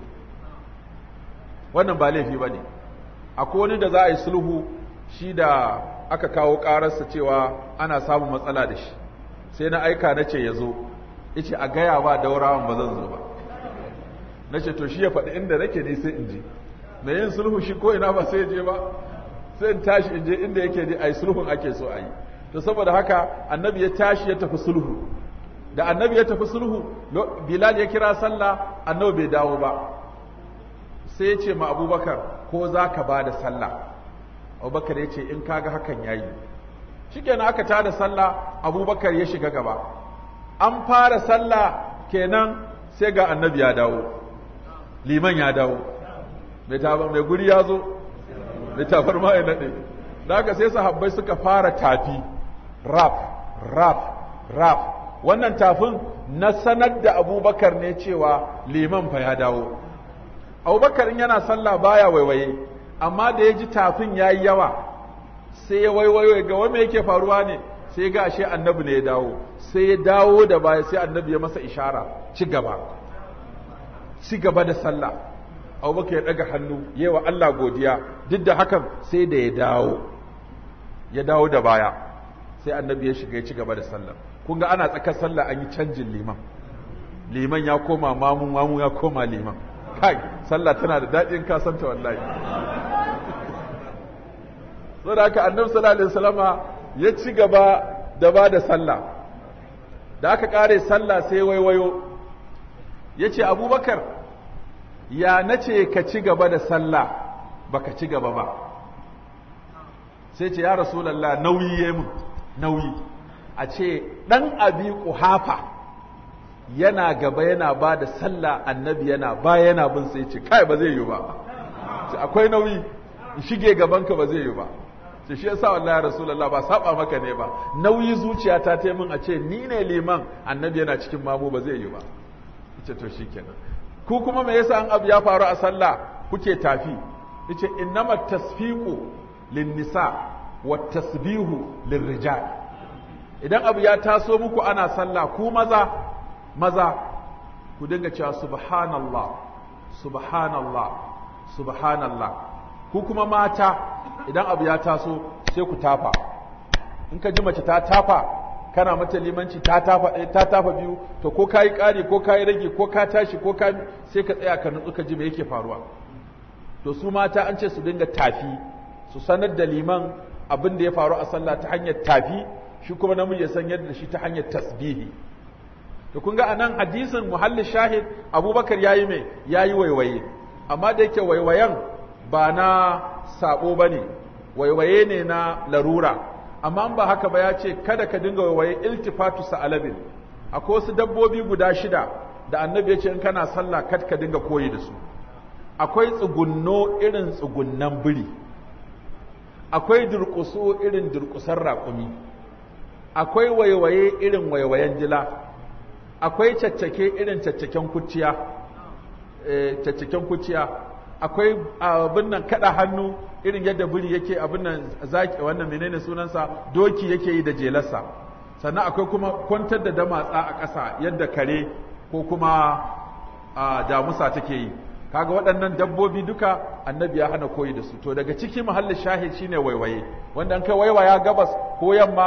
wannan ba laifi ba ne akwai wani da za a yi sulhu shi da aka kawo ƙararsa cewa ana samun matsala da shi sai na aika na ce ya zo ice a gaya ba daurawan ba zan zo ba na ce to shi ya faɗi inda nake ne sai in je mai yin sulhu shi ko ina ba sai ya je ba sai in tashi in je inda yake je a yi sulhun ake so a yi to saboda haka annabi ya tashi ya tafi sulhu da annabi ya tafi sulhu bilal ya kira sallah annabi bai dawo ba sai ya ce ma abubakar ko za ka ba da sallah abubakar ya ce in kaga hakan ya yi shikenan aka tada sallah abubakar ya shiga gaba an fara sallah kenan sai ga annabi ya dawo liman ya dawo mai guri ya zo mai tafar ma ya naɗe da haka sai sahabbai suka fara tafi rap rap rap wannan tafin na sanar da abubakar ne cewa liman fa ya dawo abubakar in yana sallah baya waiwaye amma da ya ji tafin ya yi yawa sai ya waiwayo ga wame yake faruwa ne sai ga ashe annabi ne ya dawo sai ya dawo da baya sai annabi ya masa ishara ci gaba ci gaba da sallah abubakar ya daga hannu yi wa Allah godiya duk da hakan sai da ya dawo ya dawo da baya sai annabi ya shiga ya ci gaba da sallah kun ga ana tsakar sallah an yi canjin liman liman ya koma mamun mamu ya koma liman kai sallah tana da daɗin kasanta wallahi saboda haka annabi sallallahu alaihi wasallama ya ci gaba da ba da sallah da aka kare sallah sai waiwayo ya ce abubakar ya nace ka ci gaba da sallah baka ci gaba ba sai ce ya rasulallah nauyi ya mun nauyi a ce ɗan abi ƙuhafa yana gaba yana ba da sallah annabi yana ba yana bin sai ce kai ba zai yi ba akwai nauyi shige gabanka ba zai yi ba ce shi yasa wallahi rasulullah ba saba maka ne ba nauyi zuciya ta ta min a ce ni ne liman annabi yana cikin mamu ba zai yi ba ce to shikenan ku kuma me yasa an abu ya faru a sallah kuke tafi yace innamat tasfiqu lin nisa wat tasbihu lirrijal idan abu ya taso muku ana sallah ku maza maza ku dinga cewa subhanallah subhanallah subhanallah ku kuma mata idan abu ya taso sai ku tafa in ka ji mace ta tafa kana mata limanci ta tafa ɗaya ta tafa biyu to ko kayi ƙari ko kayi rage ko ka tashi ko ka sai ka tsaya ka nutsu ka ji me yake faruwa to su mata an ce su dinga tafi su sanar da liman abin da ya faru a sallah ta hanyar tafi shi kuma namiji ya san yadda shi ta hanyar tasbihi to kun ga anan hadisin muhalli shahid abubakar yayi me yayi waiwaye amma da yake waiwayen ba na sabo bane waiwaye ne na larura amma ba haka ba ya ce kada ka dinga waiwaye iltifatu sa'alabin akwai wasu dabbobi guda shida da annabi ya ce in kana sallah kad ka dinga koyi da su akwai tsugunno irin tsugunnan biri akwai durƙuso irin durƙusar raƙumi akwai waiwaye irin waiwayen jila akwai caccake irin caccaken kuciya caccaken kuciya akwai abin nan kada hannu irin yadda biri yake abin nan zaki wannan menene sunansa doki yake yi da jelarsa sannan akwai kuma kwantar da damatsa a ƙasa yadda kare ko kuma damusa take yi kaga waɗannan dabbobi duka annabi ya hana koyi da su to daga ciki mahallin shahid shine waiwaye wanda an kai waiwaya gabas ko yamma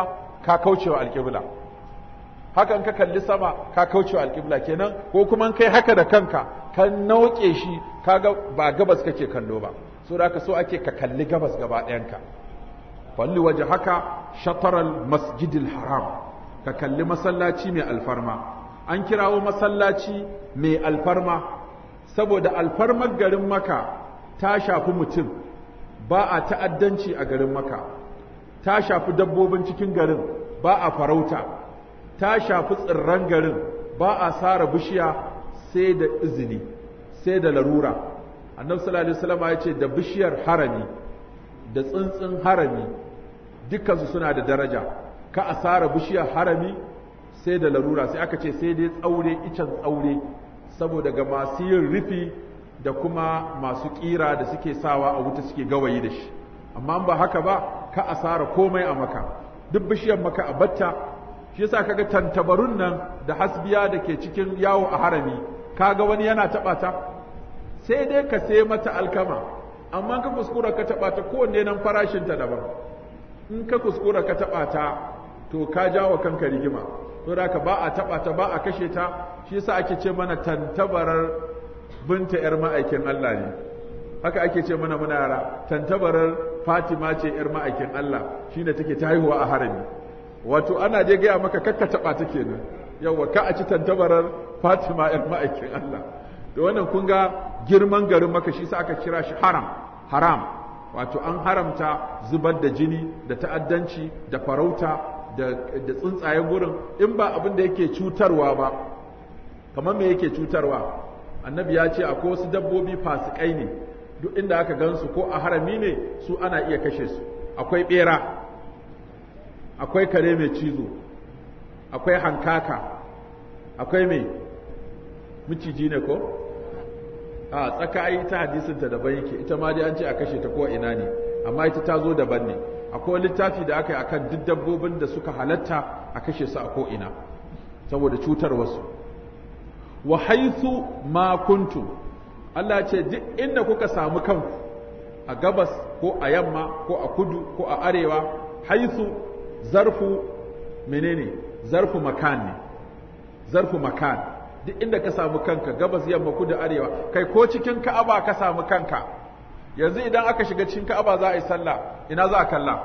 ka kaucewa alƙibla hakan ka kalli sama ka kaucewa alƙibla kenan ko kuma kai haka da kanka ka nauke shi kaga ba gabas kake kallo ba so da ka so ake ka kalli gabas gaba ɗayanka falli waje haka shataral masjidil haram ka kalli masallaci mai alfarma an kirawo masallaci mai alfarma saboda alfarmar garin maka ta shafi mutum ba a ta'addanci a garin maka ta shafi dabbobin cikin garin ba a farauta ta shafi tsirran garin ba a sara bishiya sai da izini sai da larura annabi sallallahu alaihi wasallam ya ce da bishiyar harami da tsuntsun harami dukkansu suna da daraja ka a sara bishiyar harami sai da larura sai aka ce sai dai tsaure icen tsaure saboda ga masu yin rufi da kuma masu kira da suke sawa a wuta suke gawayi da shi amma ba haka ba ka asara komai a maka duk bishiyar maka a batta shi yasa kaga tantabarun nan da hasbiya da ke cikin yawo a harami kaga wani yana taba ta sai dai ka sai mata alkama amma ka kuskura ka taba ta kowanne nan farashin ta daban in ka kuskura ka taba ta to ka jawo kanka rigima to da ka ba a taba ta ba a kashe ta shi yasa ake ce mana tantabarar binta yar ma'aikin Allah ne haka ake ce mana muna yara tantabarar Fatima ce yar ma'aikin Allah shine take ta haihuwa a harami wato ana je gaya maka kakka taba ta kenan yawa ka a ci tantabarar Fatima yar ma'aikin Allah da wannan kun ga girman garin maka shi sa aka kira shi haram haram wato an haramta zubar da jini da ta'addanci da farauta da tsuntsayen gurin in ba abin da yake cutarwa ba kamar me yake cutarwa annabi ya ce akwai wasu dabbobi fasikai ne duk inda aka gansu ko a harami ne su ana iya kashe su akwai bera akwai kare mai cizo akwai hankaka akwai mai miciji ne ko a tsaka ai ta hadisinta daban yake ita ma dai an ce a kashe ta ko ina ne amma ita ta zo daban ne akwai littafi da aka yi akan duk dabbobin da suka halatta a kashe su a ko ina saboda cutar wasu wa haithu ma kuntum Allah ce duk inda kuka samu kanku a gabas ko a yamma ko a kudu ko a arewa haithu zarfu menene zarfu makan ne zarfu makan duk inda ka samu kanka gabas yamma kudu arewa kai ko cikin ka'aba ka samu kanka yanzu idan aka shiga cikin ka'aba za a yi sallah ina za a kalla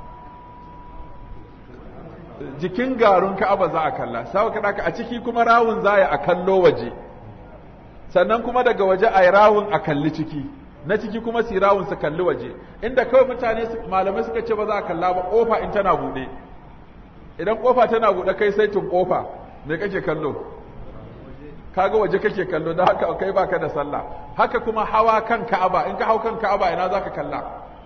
jikin garun ka'aba za a kalla sai ka a ciki kuma rawun za a kallo waje sannan kuma daga waje a yi rawun a kalli ciki na ciki kuma su rawun su kalli waje inda kawai mutane malamai suka ce ba za a kalla ba kofa in tana buɗe idan kofa tana buɗe kai sai tun kofa me kake kallo kaga waje kake kallo da haka kai baka da sallah haka kuma hawa kan ka'aba in ka hau kan ka'aba ina zaka kalla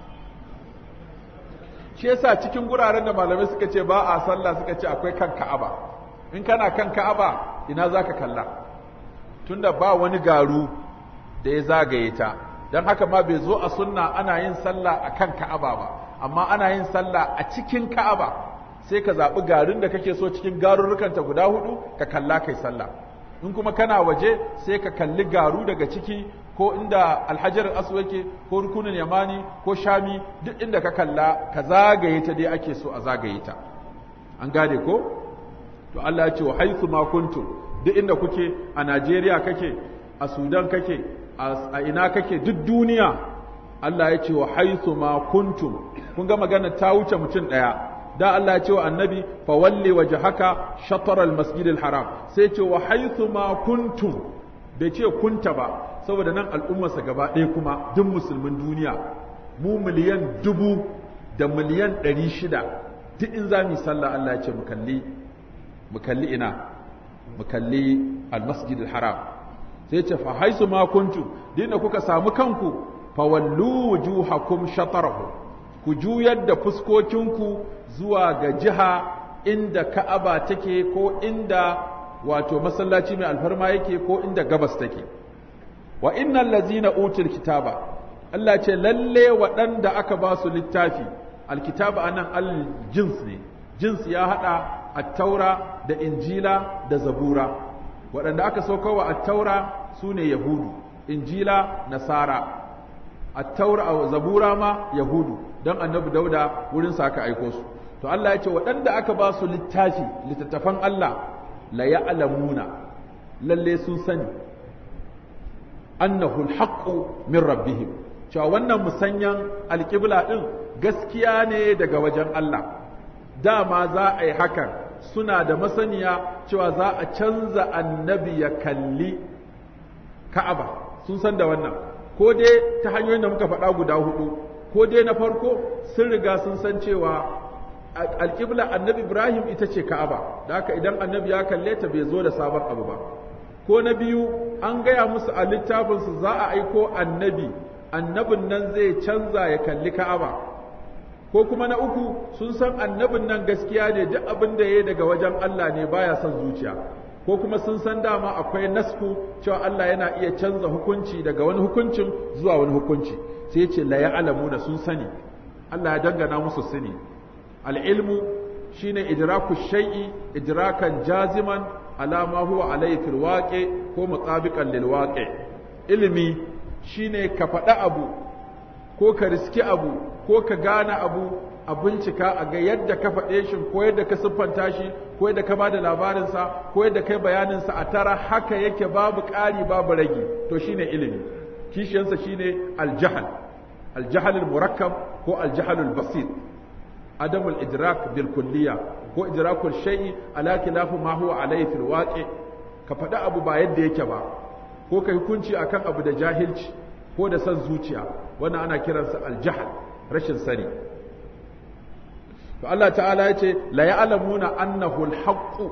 shi yasa cikin guraren da malamai suka ce ba a sallah suka ce akwai kan ka'aba in kana kan ka'aba ina zaka kalla tunda ba wani garu da ya zagaye ta don haka ma bai zo a sunna ana yin sallah a kan ka'aba ba amma ana yin sallah a cikin ka'aba sai ka zaɓi garin da kake so cikin garurrukanta guda hudu ka kalla kai sallah in kuma kana waje sai ka kalli garu daga ciki ko inda alhajar asu yake ko rukunin yamani ko shami duk inda ka kalla ka zagaye ta dai ake so a zagaye ta an gane ko to Allah ya ce wa haythu ma kuntum duk inda kuke a Najeriya kake a Sudan kake a ina kake duk duniya Allah ya ce wa haythu ma kuntum kun ga magana ta wuce mutum daya da Allah ya ce wa annabi fa walli wajhaka shatr al-masjid al-haram sai ce wa haythu ma kuntum bai ce kunta ba saboda nan al'ummarsa gaba ɗaya kuma duk musulmin duniya mu miliyan dubu da miliyan ɗari shida duk in za mu yi sallah Allah ya ce mu kalli mu kalli ina mu kalli al-masjid al-haram sai ce fa haisu ma kuntum dinda kuka samu kanku fa wallu wujuhakum shatarahu ku juyar da fuskokinku zuwa ga jiha inda Ka'aba take ko inda wato masallaci mai alfarma yake ko inda gabas take wa innal ladzina utul kitaba Allah ce lalle waɗanda aka ba su littafi alkitaba anan al-jins ne jins ya hada at-taura da injila da zabura waɗanda aka saukowa at-taura sune yahudu injila nasara at-taura zabura ma yahudu dan annabi dauda wurin sa aka aiko su to Allah ya ce waɗanda aka ba su littafi littattafan Allah la ya'lamuna lalle sun sani annahu alhaqqu min rabbihim cewa wannan musanyan alƙibla ɗin gaskiya ne daga wajen Allah dama za a yi hakan suna da masaniya cewa za a canza annabi ya kalli ka'aba sun san da wannan ko dai ta hanyoyin da muka faɗa guda hudu ko dai na farko sun riga sun san cewa alƙibla annabi ibrahim ita ce ka'aba da haka idan annabi ya kalle ta bai zo da sabon abu ba ko na biyu an gaya musu a littafinsu za a aiko annabi annabin nan zai canza ya kalli ka'aba ko kuma na uku sun san annabin nan gaskiya ne duk abin da ya yi daga wajen Allah ne baya son zuciya ko kuma sun san dama akwai nasku cewa Allah yana iya canza hukunci daga wani hukuncin zuwa wani hukunci sai ce la ya'lamuna sun sani Allah ya dangana musu sani al-ilmu shine idraku shay'i idrakan jaziman ala ma huwa alayhi fil waqi ko mutabiqan lil waqi ilimi shine ka faɗa abu ko ka riski abu ko ka gane abu a bincika a ga yadda ka faɗe shi ko yadda ka siffanta shi ko yadda ka bada labarinsa ko yadda kai bayaninsa a tara haka yake babu ƙari babu ragi to shine ilimi kishiyansa shine aljahal aljahal murakkab ko aljahal basit adam idrak bil kulliya ko idrakul shay'i ala khilafu ma huwa alayhi fil waqi ka faɗi abu ba yadda yake ba ko ka hukunci akan abu da jahilci ko da san zuciya wannan ana kiransa aljahal rashin sani to Allah ta'ala ya ce la ya'lamuna annahu alhaqqu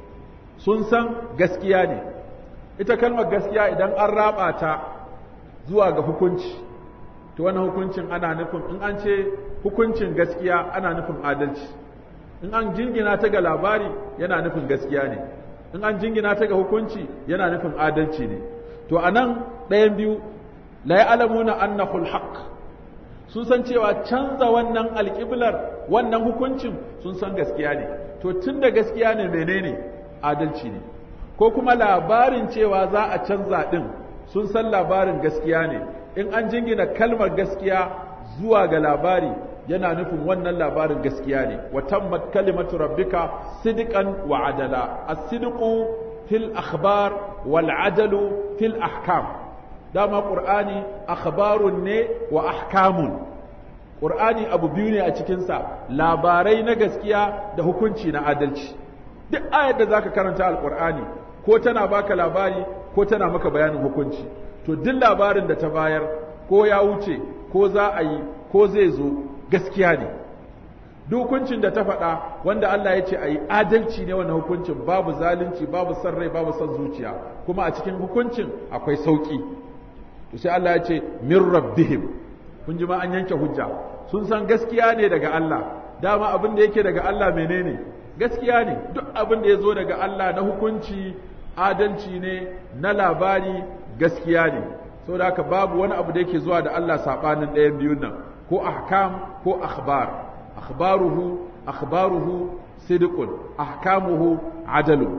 sun san gaskiya ne ita kalmar gaskiya idan an raba ta zuwa ga hukunci to wannan hukuncin ana nufin in an ce hukuncin gaskiya ana nufin adalci in an jingina ta ga labari yana nufin gaskiya ne in an jingina ta ga hukunci yana nufin adalci ne to anan ɗayan biyu la ya'lamuna annahu alhaq sun san cewa canza wannan alƙiblar wannan hukuncin sun san gaskiya ne to tunda gaskiya ne menene adalci ne ko kuma labarin cewa za a canza din sun san labarin gaskiya ne in an jingina kalmar gaskiya zuwa ga labari yana nufin wannan labarin gaskiya ne wa tammat kalimatu rabbika sidqan wa adala as-sidqu fil akhbar wal adalu fil ahkam dama qur'ani akhbarun ne wa ahkamun qur'ani abu biyu ne a cikin sa labarai na gaskiya da hukunci na adalci duk ayar da zaka karanta alqur'ani ko tana baka labari ko tana maka bayanin hukunci to duk labarin da ta bayar ko ya wuce ko za a yi ko zai zo gaskiya ne duk hukuncin da ta faɗa wanda Allah ya ce a yi adalci ne wannan hukuncin babu zalunci babu son rai babu son zuciya kuma a cikin hukuncin akwai sauƙi to sai Allah ya ce min rabbihim kun ji ma an yanke hujja sun san gaskiya ne daga Allah dama abin da yake daga Allah menene gaskiya ne duk abin da ya zo daga Allah na hukunci adalci ne na labari gaskiya ne saboda haka babu wani abu da yake zuwa da Allah sabanin ɗayan biyun nan ko ahkam ko akhbar akhbaruhu akhbaruhu sidqun ahkamuhu adalu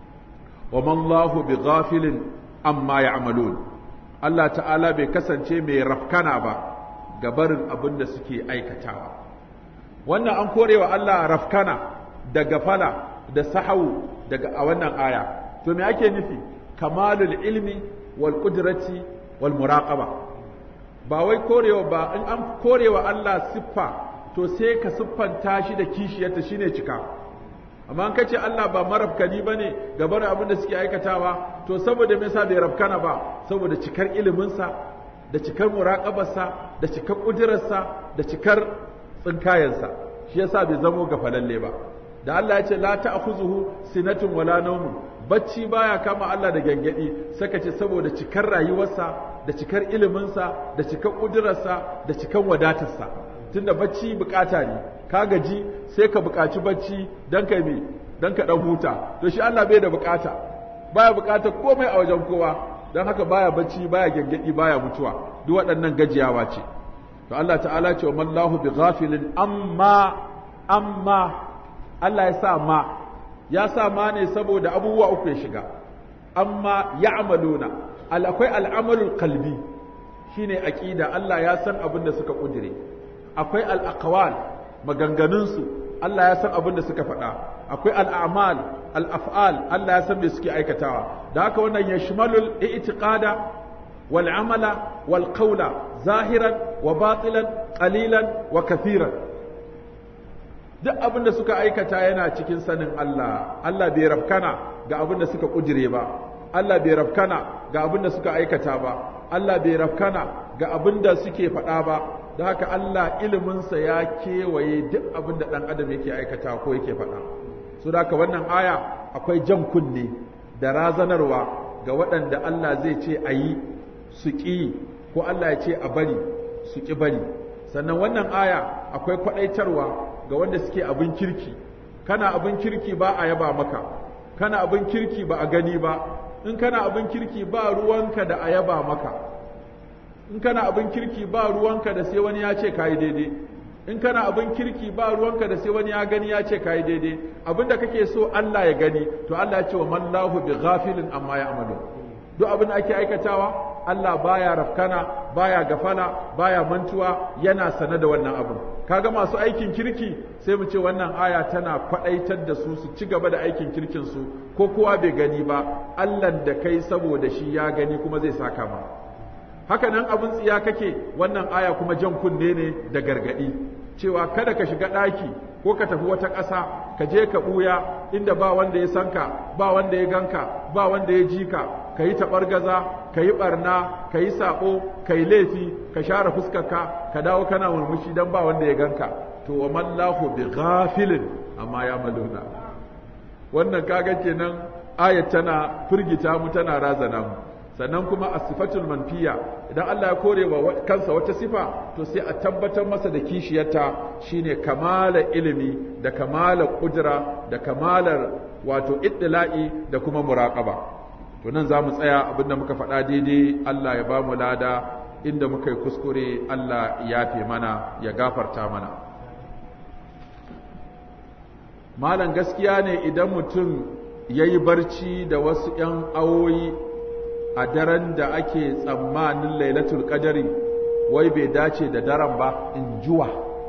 wa man Allahu bighafilin amma ya'malun Allah ta'ala bai kasance mai rafkana ba ga barin abin da suke aikatawa wannan an korewa Allah rafkana da gafala da sahawu daga a wannan aya to me ake nufi kamalul ilmi wal qudrati wal muraqaba ba wai korewa ba in an korewa Allah siffa to sai ka siffanta shi da kishiyarta shine cika amma an kace Allah ba marafkani bane gabar abin da suke aikatawa to saboda me yasa bai rafkana ba saboda cikar iliminsa da cikar muraqabarsa da cikar kudirarsa da cikar tsinkayensa shi yasa bai zamo gafalalle ba da Allah ya ce la ta'khuzuhu sinatun wala nawmun bacci baya kama Allah da gangadi saka ce saboda cikar rayuwarsa da cikar iliminsa da cikar kudurarsa da cikar wadatarsa tunda bacci bukata ne ka gaji sai ka bukaci bacci dan kai me dan ka dan huta to shi Allah bai da bukata baya bukata komai a wajen kowa dan haka baya bacci baya gangadi baya mutuwa duk waɗannan gajiyawa ce to Allah ta'ala ce wa mallahu bi ghafilin amma amma Allah ya sa ma ya sa ma ne saboda abubuwa uku ya shiga amma ya'maluna al akwai al'amalul qalbi shine aqida Allah ya san abin da suka kudire akwai al aqwal maganganun su Allah ya san abin da suka faɗa akwai al'amal al'af'al Allah ya san me suke aikatawa da haka wannan ya shimalul i'tiqada wal amala wal qawla zahiran wa batilan qalilan wa kathiran duk abin da suka aikata yana cikin sanin Allah Allah bai rafkana ga abin da suka kujire ba Allah bai rafkana ga abin da suka aikata ba Allah bai rafkana ga abin da suke faɗa ba da haka Allah iliminsa ya kewaye duk abin da ɗan adam yake aikata ko yake faɗa su da haka wannan aya akwai jan kunne da razanarwa ga waɗanda Allah zai ce a yi su ƙi ko Allah ya ce a bari su ƙi bari sannan wannan aya akwai kwaɗaitarwa ga wanda suke abin kirki kana abin kirki ba a yaba maka kana abin kirki ba a gani ba in kana abin kirki ba ruwanka da a yaba maka in kana abin kirki ba ruwanka da sai wani ya ce kayi daidai in kana abin kirki ba ruwanka da sai wani ya gani ya ce kayi daidai abin da kake so Allah ya gani to Allah ya ce wa man lahu bi ghafilin amma ya amalu duk abin da ake aikatawa Allah baya rafkana baya gafala baya mantuwa yana sane da wannan abin kaga masu aikin kirki sai mu ce wannan aya tana kwadaitar da su su ci gaba da aikin kirkin su ko kowa bai gani ba Allah da kai saboda shi ya gani kuma zai saka ma haka nan abin tsiya kake wannan aya kuma jan kunne ne da gargadi cewa kada ka shiga ɗaki ko ka tafi wata ƙasa ka je ka ɓuya inda ba wanda ya san ka ba wanda ya ganka ba wanda ya ji ka ka yi taɓargaza ka yi ɓarna ka yi saɓo ka yi laifi ka share fuskarka ka dawo kana murmushi don ba wanda ya ganka to wa mallahu bi ghafilin amma ya maluna wannan kaga kenan ayat tana firgita mu tana razana mu sannan kuma a sifatul manfiya idan Allah ya kore wa kansa wata sifa to sai a tabbatar masa da kishiyarta shine kamala ilimi da kamala kudura da kamalar wato iddila'i da kuma muraqaba to nan za mu tsaya abinda muka faɗa daidai Allah ya ba mu lada inda muka yi kuskure Allah ya yafe mana ya gafarta mana malam gaskiya ne idan mutum ya yi barci da wasu ‘yan awoyi a daren da ake tsammanin lailatul qadari wai bai dace da daren ba in juwa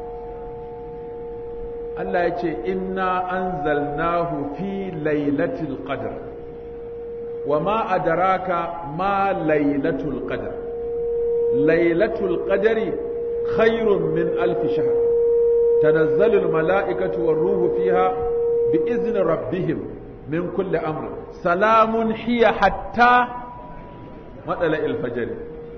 Allah ya ce inna anzalnahu fi lailatul qadr wa ma adraka ma lailatul qadr lailatul qadri khairun min alf shahr tanazzalu al mala'ikatu war ruhu fiha bi izni rabbihim min kulli amr salamun hiya hatta matsala ilfajari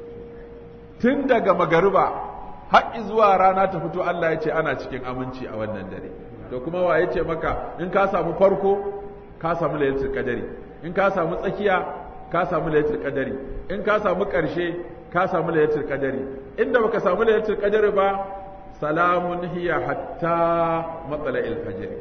tun daga magariba har zuwa rana ta fito Allah ya ce ana cikin aminci a wannan dare to kuma wa ya ce maka in ka samu farko ka samu lailatul qadari in ka samu tsakiya ka samu lailatul qadari in ka samu ƙarshe ka samu lailatul qadari inda baka samu lailatul qadari ba salamun hiya hatta matsala ilfajari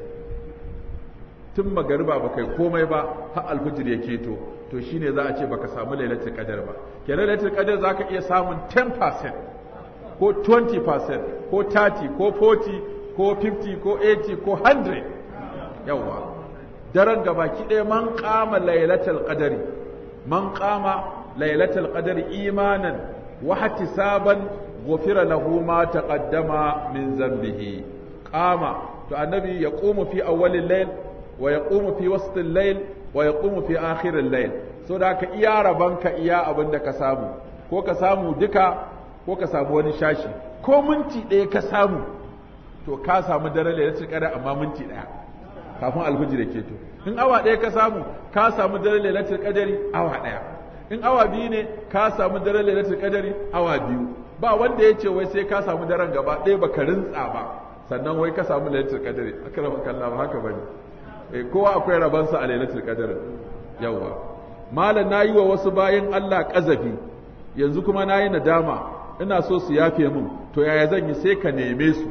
tun magariba ba kai komai ba har alfijir ya keto to shine za a ce baka samu lailatul qadar ba kenan lailatul qadar zaka iya samun 10% ko 20% ko 30 ko 40 ko 50 ko 80 ko 100 yawa daren gabaki ɗaya man qama lailatul qadari man qama lailatul qadari imanan wa ihtisaban ghufira lahu ma taqaddama min zambihi qama to annabi yaqumu fi awwalil layl wa yaqumu fi wastil layl wa yaqumu fi akhiril layl so da ka iya rabanka iya abin da ka samu ko ka samu duka ko ka samu wani shashi ko minti ɗaya ka samu to ka samu dare lailatul qadar amma minti ɗaya kafin alfijir ya keto in awa ɗaya ka samu ka samu dare lailatul qadari awa ɗaya in awa biyu ne ka samu dare lailatul qadari awa biyu ba wanda ya ce wai sai ka samu daren gaba ɗaya baka rintsa ba sannan wai ka samu lailatul qadari akrama kallah ba haka bane eh kowa akwai rabansa a lailatul qadar yawa malam nayi wa wasu bayan Allah kazafi yanzu kuma nayi nadama ina so su yafe min to yaya zan yi sai ka neme su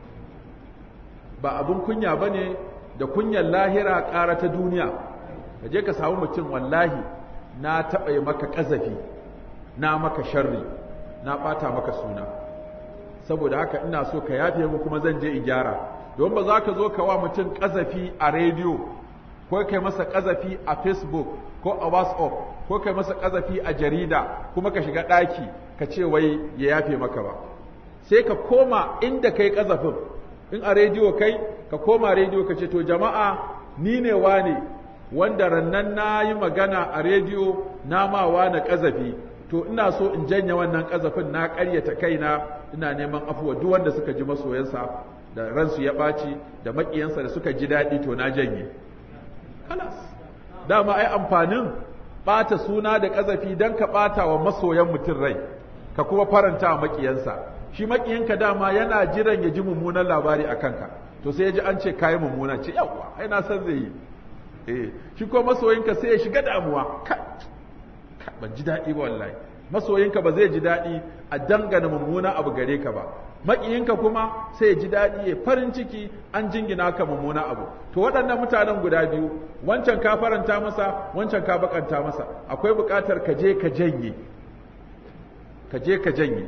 ba abun kunya bane da kunyar lahira ƙara ta duniya ka je ka samu mutum wallahi na taɓa yi maka kazafi na maka sharri na ɓata maka suna saboda haka ina so ka yafe mu kuma zan je in gyara don ba za ka zo ka wa mutum ƙazafi a rediyo ko kai masa ƙazafi a facebook ko a whatsapp ko kai masa ƙazafi a jarida kuma ka shiga ɗaki ka ce wai ya yafe maka ba sai ka koma inda kai ƙazafin in a rediyo kai ka koma rediyo ka ce to jama'a ni ne wane wanda rannan na yi magana a rediyo na ma wane ƙazafi to ina so in janye wannan ƙazafin na ƙaryata kaina ina neman afuwa duk wanda suka ji masoyansa da ransu ya ɓaci da maƙiyansa da suka ji daɗi to na janye kalas dama ai amfanin ɓata suna da ƙazafi don ka ɓata wa masoyan mutum rai ka kuma faranta wa maƙiyansa shi maƙiyanka dama yana jiran ya ji mummunan labari a kanka to sai ya ji an ce kayi mummuna ce yawwa ai na san zai yi eh shi ko masoyinka sai ya shiga damuwa ka ban ji daɗi ba wallahi masoyinka ba zai ji daɗi a dangana mummuna abu gare ka ba maƙiyinka kuma sai ya ji daɗi ya farin ciki an jingina ka mummuna abu to waɗannan mutanen guda biyu wancan ka faranta masa wancan ka bakanta masa akwai buƙatar ka je ka janye ka je ka janye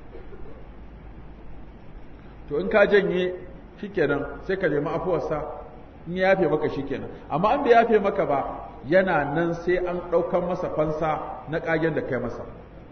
to in ka janye shikenan sai ka nemi afuwarsa in ya yafe maka shikenan amma an bai yafe maka ba yana nan sai an ɗaukan masa fansa na ƙagen da kai masa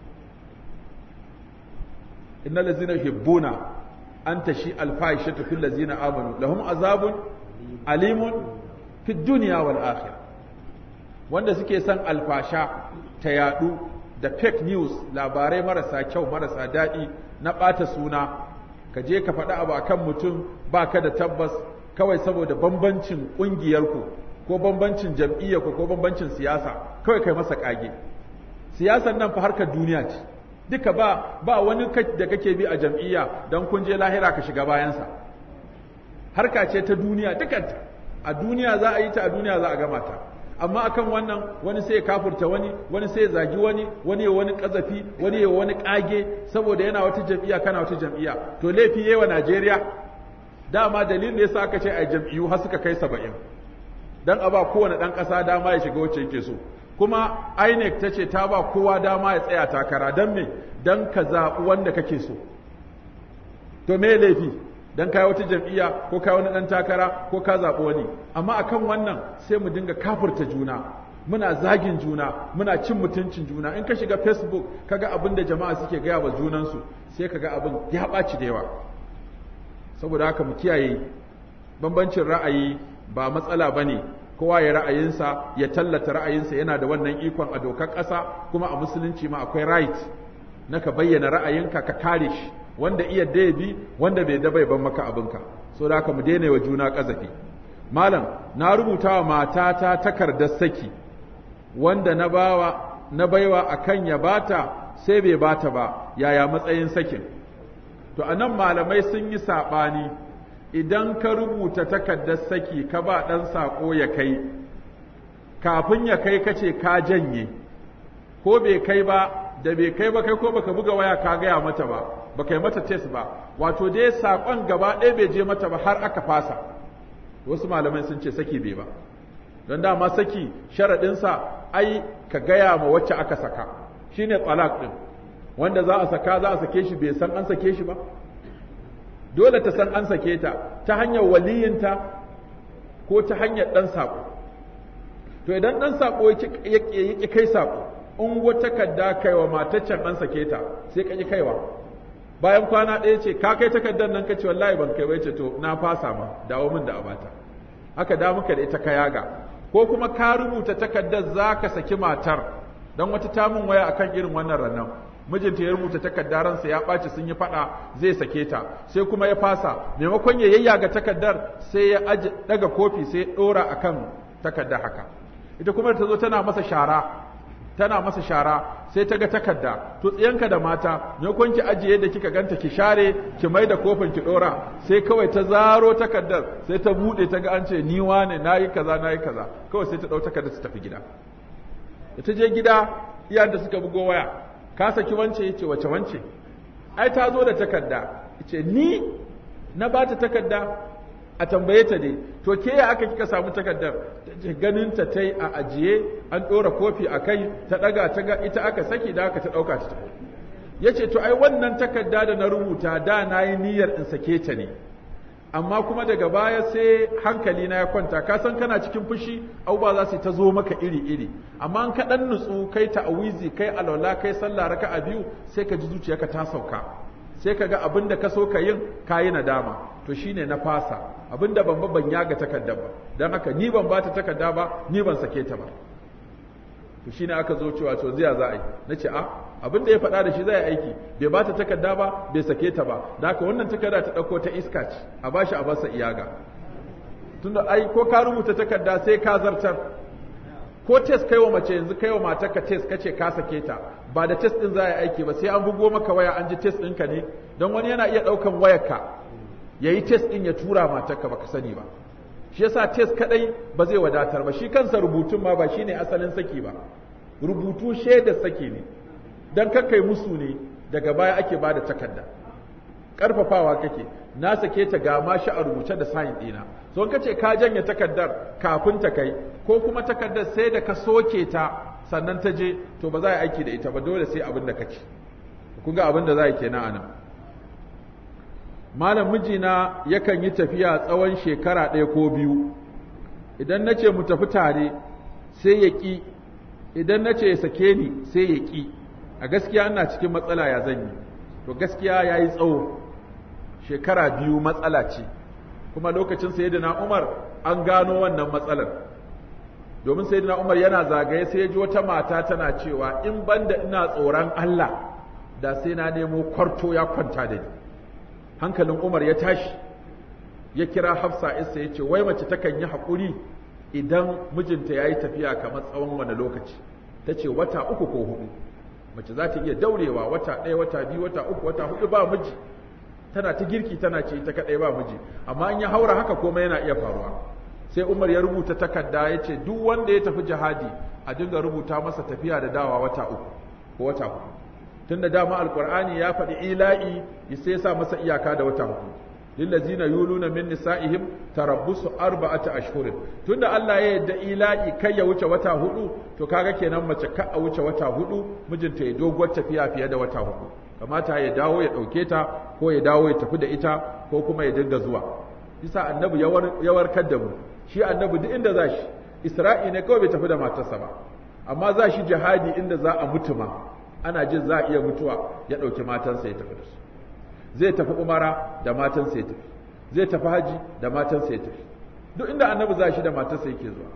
innal ladzina yuhibbuna an tashi alfahishatu fil ladzina amanu lahum azabun alimun fid dunya wal akhirah wanda suke son alfasha ta yadu da fake news labarai marasa kyau marasa daɗi na ɓata suna ka je ka faɗi abu akan mutum ba ka da tabbas kawai saboda bambancin ƙungiyarku ko bambancin jam'iyyarku ko bambancin siyasa kawai kai masa ƙage siyasan nan fa harkar duniya ce duka ba ba wani da kake bi a jam'iyya don kun je lahira ka shiga bayansa harka ce ta duniya dukanta a duniya za a yi ta a duniya za a gama ta amma akan wannan wani sai ya kafurta wani wani sai ya zagi wani wani ya wani kazafi wani ya wani kage saboda yana wata jam'iyya kana wata jam'iyya to laifi yayi wa Najeriya dama dalilin da yasa aka ce a jam'iyyu har suka kai 70 dan a ba kowane dan kasa dama ya shiga wacce yake so kuma INEC ta ce ta ba kowa dama ya tsaya takara dan me dan ka zaɓi wanda kake so to me laifi dan kai wata jam'iyya ko kai wani dan takara ko ka zaɓi wani amma akan wannan sai mu dinga kafurta juna muna zagin juna muna cin mutuncin juna in ka shiga facebook kaga abin da jama'a suke gaya wa junansu sai kaga abin ya ɓaci da yawa saboda haka mu kiyaye bambancin ra'ayi ba matsala bane kowa ya ra'ayinsa ya tallata ra'ayinsa yana da wannan ikon a dokar ƙasa kuma a musulunci ma akwai right na ka bayyana ra'ayinka ka kare shi wanda iya da bi wanda bai da bai ban maka abinka so da haka mu daina wa juna kazafi malam na rubuta wa matata takardar saki wanda na bawa na baiwa akan ya bata sai bai bata ba yaya matsayin sakin to anan malamai sun yi sabani idan ka rubuta takardar saki ka ba dan sako ya kai kafin ya kai kace ka janye ko bai kai ba da bai kai ba kai ko baka buga waya ka gaya mata ba baka yi mata test ba wato dai saƙon gaba ɗaya bai je mata ba har aka fasa wasu malamai sun ce saki bai ba don dama saki sharaɗinsa ai ka gaya ma wacce aka saka shine talak ɗin wanda za a saka za a sake shi bai san an sake shi ba dole ta san an sake ta ta hanyar waliyinta ko ta hanyar ɗan saƙo to idan ɗan saƙo ya ƙi kai saƙo in wata kadda kaiwa mataccen an sake ta sai ka ƙi kaiwa bayan kwana ɗaya ce ka kai takardar nan ka ce wallahi ban kai bai ce to na fasa ma dawo min da abata haka da muka da ita ka yaga ko kuma ka rubuta takardar za ka saki matar don wata tamun waya akan irin wannan ranar mijinta ya rubuta takardar ransa ya ɓaci sun yi faɗa zai sake ta sai kuma ya fasa maimakon ya yayyaga takardar sai ya aje daga kofi sai ya ɗora akan takardar haka ita kuma ta zo tana masa shara tana masa shara sai ta ga takarda to tsiyanka da mata maimakon ki ajiye da kika ganta ki share ki mai da kofin ki dora sai kawai ta zaro takardar sai ta bude ta ga an ce ni wane nayi kaza nayi kaza kawai sai ta dau takardar ta tafi gida da ta je gida iyayen da suka bugo waya ka saki wance yace wace wance ai ta zo da takarda yace ni na bata takarda a tambaye ta dai to ke ya aka kika samu takardar ganin ta tai a ajiye an ɗora kofi a kai ta ɗaga ta ga ita aka saki da aka ta ɗauka ta ya ce to ai wannan takarda da na rubuta da na yi niyyar in sake ta ne amma kuma daga baya sai hankali na ya kwanta ka san kana cikin fushi abubuwa za su ta zo maka iri iri amma an kaɗan nutsu kai ta'awizi kai alwala kai sallah raka a biyu sai ka ji zuciyarka ta sauka sai ka ga abin da ka so ka yin ka yi nadama to shine na fasa abin da ban ban yaga takardar ba don haka ni ban ba ta takarda ba ni ban sake ta ba to shine aka zo cewa to ziya za a yi na ce a abin da ya faɗa da shi zai aiki bai ba ta takarda ba bai sake ta ba da haka wannan takarda ta ɗauko ta iska ce a bashi a basa iyaga tunda ai ko ka rubuta takarda sai ka zartar ko test kai wa mace yanzu kai wa matarka test kace ka sake ta ba da test din za a yi aiki ba sai an bugo maka waya an ji test ɗinka ne don wani yana iya ɗaukan wayarka ya yi test ɗin ya tura matarka baka sani ba shi yasa test kadai ba zai wadatar ba shi kansa rubutun ma ba shine asalin saki ba rubutu shaidar saki ne dan kakkai musu ne daga baya ake bada takarda karfafawa kake na sake ta ga ma shi a rubuce da sign ɗina so in kace ka janye takardar kafin ta kai ko kuma takardar sai da ka soke ta sannan ta je to ba za a aiki da ita ba dole sai abin da kace kun ga abin da za a yi kenan anan malam mijina yakan yi tafiya tsawon shekara ɗaya ko biyu idan na ce mu tafi tare sai ya ƙi idan na ce ya sake ni sai ya ƙi a gaskiya ina cikin matsala ya zan yi to gaskiya ya yi tsawo shekara biyu matsala ce kuma lokacin sayyidina umar an gano wannan matsalar domin sayyidina umar yana zagaye sai ya ji wata mata tana cewa in banda ina tsoron allah da sai na nemo kwarto ya kwanta da ni hankalin Umar ya tashi ya kira Hafsa isa ya ce wai mace takan yi haƙuri idan mijinta ya yi tafiya kamar tsawon wani lokaci ta ce wata uku ko hudu mace za ta iya daurewa wata ɗaya wata biyu wata uku wata hudu ba miji tana ta girki tana ce ta kaɗai ba miji amma in ya haura haka komai yana iya faruwa sai Umar ya rubuta takarda ya ce duk wanda ya tafi jihadi a dinga rubuta masa tafiya da dawa wata uku ko wata hudu tunda dama alqur'ani ya faɗi ila'i sai ya sa masa iyaka da wata hudu lillazina yuluna min nisa'ihim tarabbusu arba'ata ashhurin tunda Allah ya yadda ila'i kai ya wuce wata hudu to kaga kenan mace ka a wuce wata hudu mijinta ya doguwar tafiya fiye da wata hudu kamata ya dawo ya dauke ta ko ya dawo ya tafi da ita ko kuma ya dinga zuwa bisa annabi ya warkar da mu shi annabi duk inda zashi isra'i ne kawai bai tafi da matarsa ba amma za shi jihadi inda za a mutu ma ana jin za a iya mutuwa ya ɗauki matansa ya tafi da su zai tafi umara da matansa ya tafi zai tafi haji da matansa ya tafi duk inda annabi za shi da matarsa yake zuwa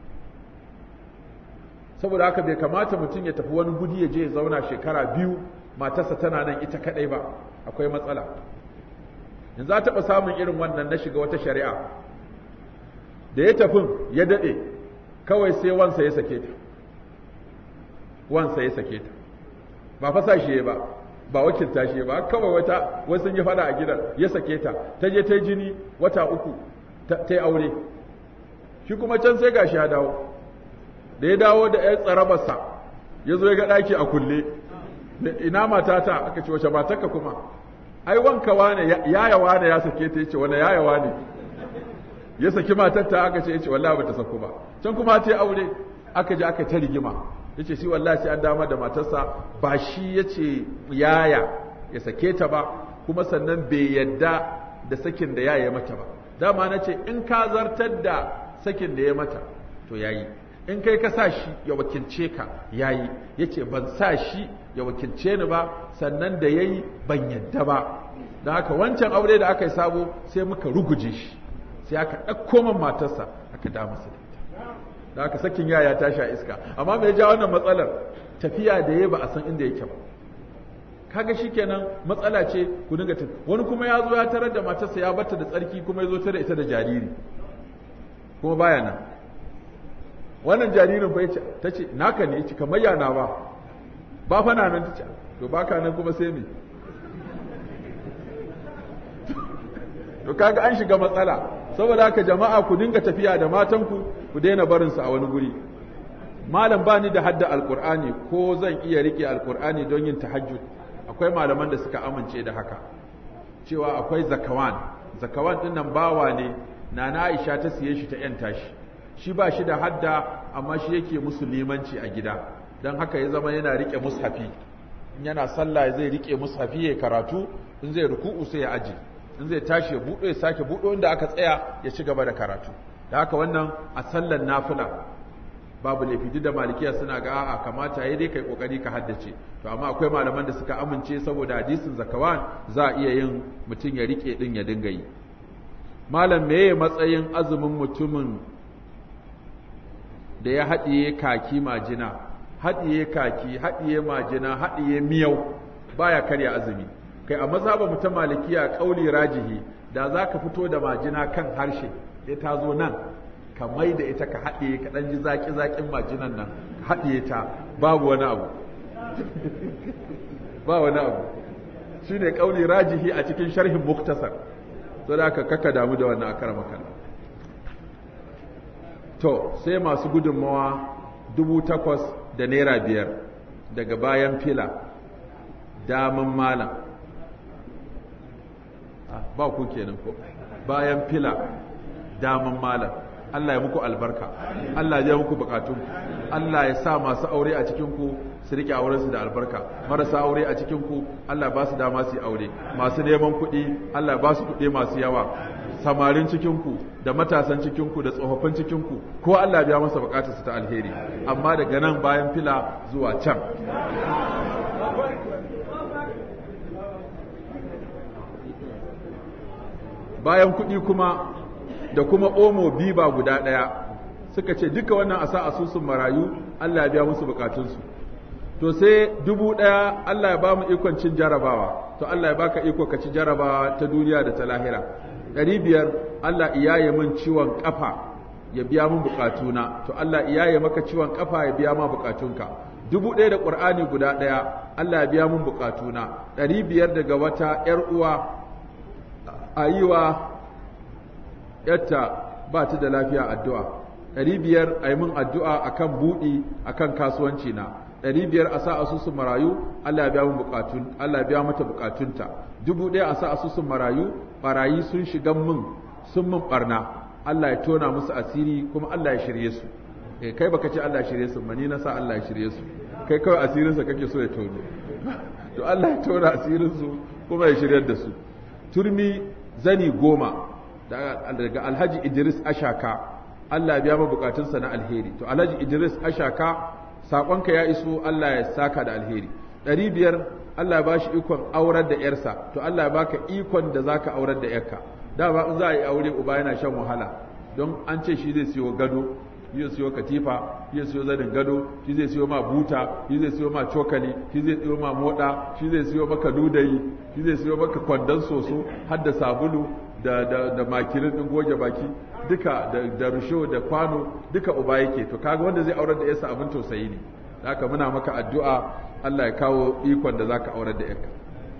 saboda haka bai kamata mutum ya tafi wani gudi ya je ya zauna shekara biyu matarsa tana nan ita kadai ba akwai matsala in za taɓa samun irin wannan na shiga wata shari'a da ya tafin ya daɗe kawai sai wansa ya sake ta wansa ya sake ta ba fasa shi ba ba wakilta shi ba kawai wata wasu sun yi fada a gidan ya sake ta ta je ta jini wata uku ta yi aure shi kuma can sai gashi ya dawo da ya dawo da ya tsarabarsa ya zo ya ga ɗaki a kulle ina matata aka ce wace matarka kuma ai wanka wane yaya wane ya sake ta yace wani yaya wane ya saki matarta aka ce yace wallahi bata saku ba can kuma ta aure aka je aka ta rigima yace shi wallahi sai an dama da matarsa ba shi yace yaya ya sake ta ba kuma sannan bai yadda da sakin da yaya mata ba dama nace in ka zartar da sakin da ya mata to yayi in kai ka sa shi ya wakilce ka yayi yace ban sa shi ya wakilce ni ba sannan da yayi ban yadda ba da haka wancan aure da aka yi sabo sai muka ruguje shi sai aka ɗauko man matarsa aka da masa da ita da aka sakin yaya ta sha iska amma mai ja wannan matsalar tafiya da ya ba a san inda yake ba kaga shikenan matsala ce ku dinga tafi wani kuma ya zo ya tarar da matarsa ya bata da tsarki kuma ya zo tare ita da jariri kuma baya nan wannan jaririn fa ta ce naka ne yace kamar yana ba ba fa na nan tace to baka nan kuma sai me to kaga an shiga matsala saboda haka jama'a ku dinga tafiya da matanku ku daina barin su a wani guri malam bani da hadda alqur'ani ko zan iya rike alqur'ani don yin tahajjud akwai malaman da suka amince da haka cewa akwai zakawan zakawan din nan bawa ne nana Aisha ta siye shi ta yanta shi shi ba shi da hadda amma shi yake musulmanci a gida don haka ya zama yana rike mushafi in yana sallah zai rike mushafi ya karatu in zai ruku'u sai ya aji in zai tashi ya buɗo ya sake buɗo inda aka tsaya ya ci gaba da karatu da haka wannan a sallan nafila babu laifi duk da malikiya suna ga a'a kamata yayi dai kai kokari ka haddace to amma akwai malaman da suka amince saboda hadisin zakawan za a iya yin mutum ya rike din ya dinga yi malam meye matsayin azumin mutumin da ya haɗiye kaki majina haɗiye kaki haɗiye majina haɗiye miyau baya karya azumi kai a mazhaba mu ta malikiya kauli rajihi da za ka fito da majina kan harshe sai ta zo nan ka mai da ita ka haɗiye ka ɗan ji zaƙi zaƙin majinan nan ka haɗiye ta babu wani abu ba wani abu shi ne kauli rajihi a cikin sharhin muktasar so da aka kaka damu da wannan akara makalla to sai masu gudunmawa dubu takwas da naira biyar daga bayan fila daman malam ba ku kenan ko bayan fila daman malam Allah ya muku albarka Allah ya muku bukatun Allah ya sa masu aure a cikin ku su rike aurensu da albarka marasa aure a cikin ku Allah ba su dama su yi aure masu neman kuɗi Allah ba su kuɗi masu yawa samarin cikin ku da matasan cikin ku da tsofaffin cikin ku ko Allah biya masa bukatarsa ta alheri amma daga nan bayan fila zuwa can bayan kuɗi kuma da kuma omo biba guda ɗaya suka ce duka wannan a sa asusun marayu Allah ya biya musu bukatunsu to sai dubu ɗaya Allah ya ba mu ikon cin jarabawa to Allah ya baka iko ka ci jarabawa ta duniya da ta lahira ɗari biyar Allah iyaye min ciwon ƙafa ya biya min bukatuna to Allah iyaye maka ciwon ƙafa ya biya ma bukatunka dubu ɗaya da ƙur'ani guda ɗaya Allah ya biya min bukatuna ɗari biyar daga wata ‘yar uwa a yi wa ‘yarta ba ta da lafiya addu'a ɗari biyar a yi min addu'a a kan buɗi a kan kasuwanci na ɗari biyar a sa asusun marayu Allah ya biya min bukatun Allah ya biya mata bukatunta dubu ɗaya a sa asusun marayu barayi sun shiga min sun min barna Allah ya tona musu asiri kuma Allah ya shirye su eh kai baka ce Allah ya shirye su mani na sa Allah ya shirye su kai kawai asirin sa kake so ya tono to Allah ya tona asirin su kuma ya shiryar da su turmi zani goma daga Alhaji Idris Ashaka Allah ya biya ma bukatunsa na alheri to Alhaji Idris Ashaka sakonka ya iso Allah ya saka da alheri ɗari biyar Allah ya bashi ikon aurar da ‘yarsa, to Allah ya baka ikon da za ka aurar da ‘yarka. Dama in za a yi aure uba yana shan wahala, don an ce shi zai siyo gado, shi zai siyo katifa, shi zai siyo zanin gado, shi zai siyo ma buta, shi zai siyo ma cokali, shi zai siyo ma moɗa, shi zai siyo maka dudayi, shi zai siyo maka kwandon soso, har da sabulu, da, da, da makirin ɗin goge baki, duka da, da rusho da kwano, duka uba yake. To kaga wanda zai aurar da ‘yarsa abin tausayi ne. Haka muna maka addu'a Allah ya kawo ikon da za ka aurar da ‘yarka.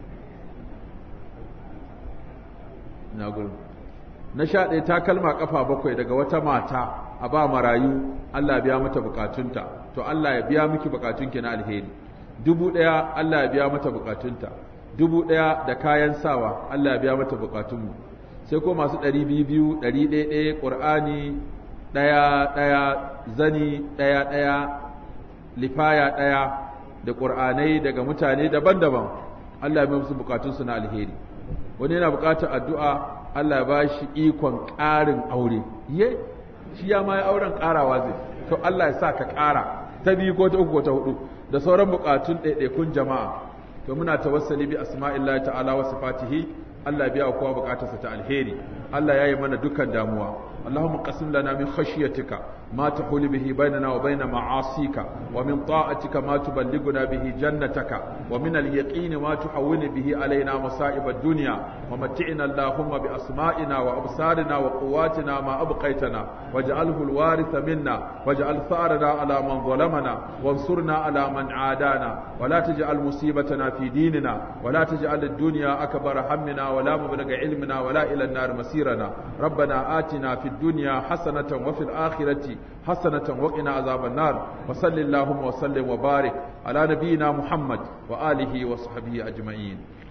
Na gurin. Na sha ɗaya takalma ƙafa bakwai daga wata mata a ba marayu Allah biya mata bukatunta, to Allah ya biya miki bukatunki na alheri. Dubu ɗaya Allah ya biya mata bukatunta, dubu ɗaya da kayan sawa Allah ya biya mata bukatunmu. Sai ko masu ɗari biyu biyu, ɗari ɗaya ɗaya, ƙur'ani ɗaya ɗaya, zani ɗaya ɗaya, lifaya ɗaya, da ƙur'anai daga mutane daban-daban Allah ya musu bukatunsu na alheri wani yana bukatar addu'a Allah ya ba shi ikon ƙarin aure ye shi ya ma ya auren ƙarawa zai to Allah ya sa ka ƙara ta biyu ko ta uku ko ta hudu da sauran bukatun ɗaiɗaikun jama'a to muna tawassali bi asma'illahi ta'ala wa sifatihi Allah ya biya kowa bukatarsa ta alheri Allah ya yi mana dukkan damuwa اللهم قسم لنا من خشيتك ما تحول به بيننا وبين معاصيك ومن طاعتك ما تبلغنا به جنتك ومن اليقين ما تحول به علينا مصائب الدنيا ومتعنا اللهم بأسمائنا وأبصارنا وقواتنا ما أبقيتنا واجعله الوارث منا واجعل ثارنا على من ظلمنا وانصرنا على من عادانا ولا تجعل مصيبتنا في ديننا ولا تجعل الدنيا أكبر همنا ولا مبلغ علمنا ولا إلى النار مسيرنا ربنا آتنا في الدنيا حسنة وفي الآخرة حسنة وقنا عذاب النار وصل اللهم وسلم وبارك على نبينا محمد وآله وصحبه أجمعين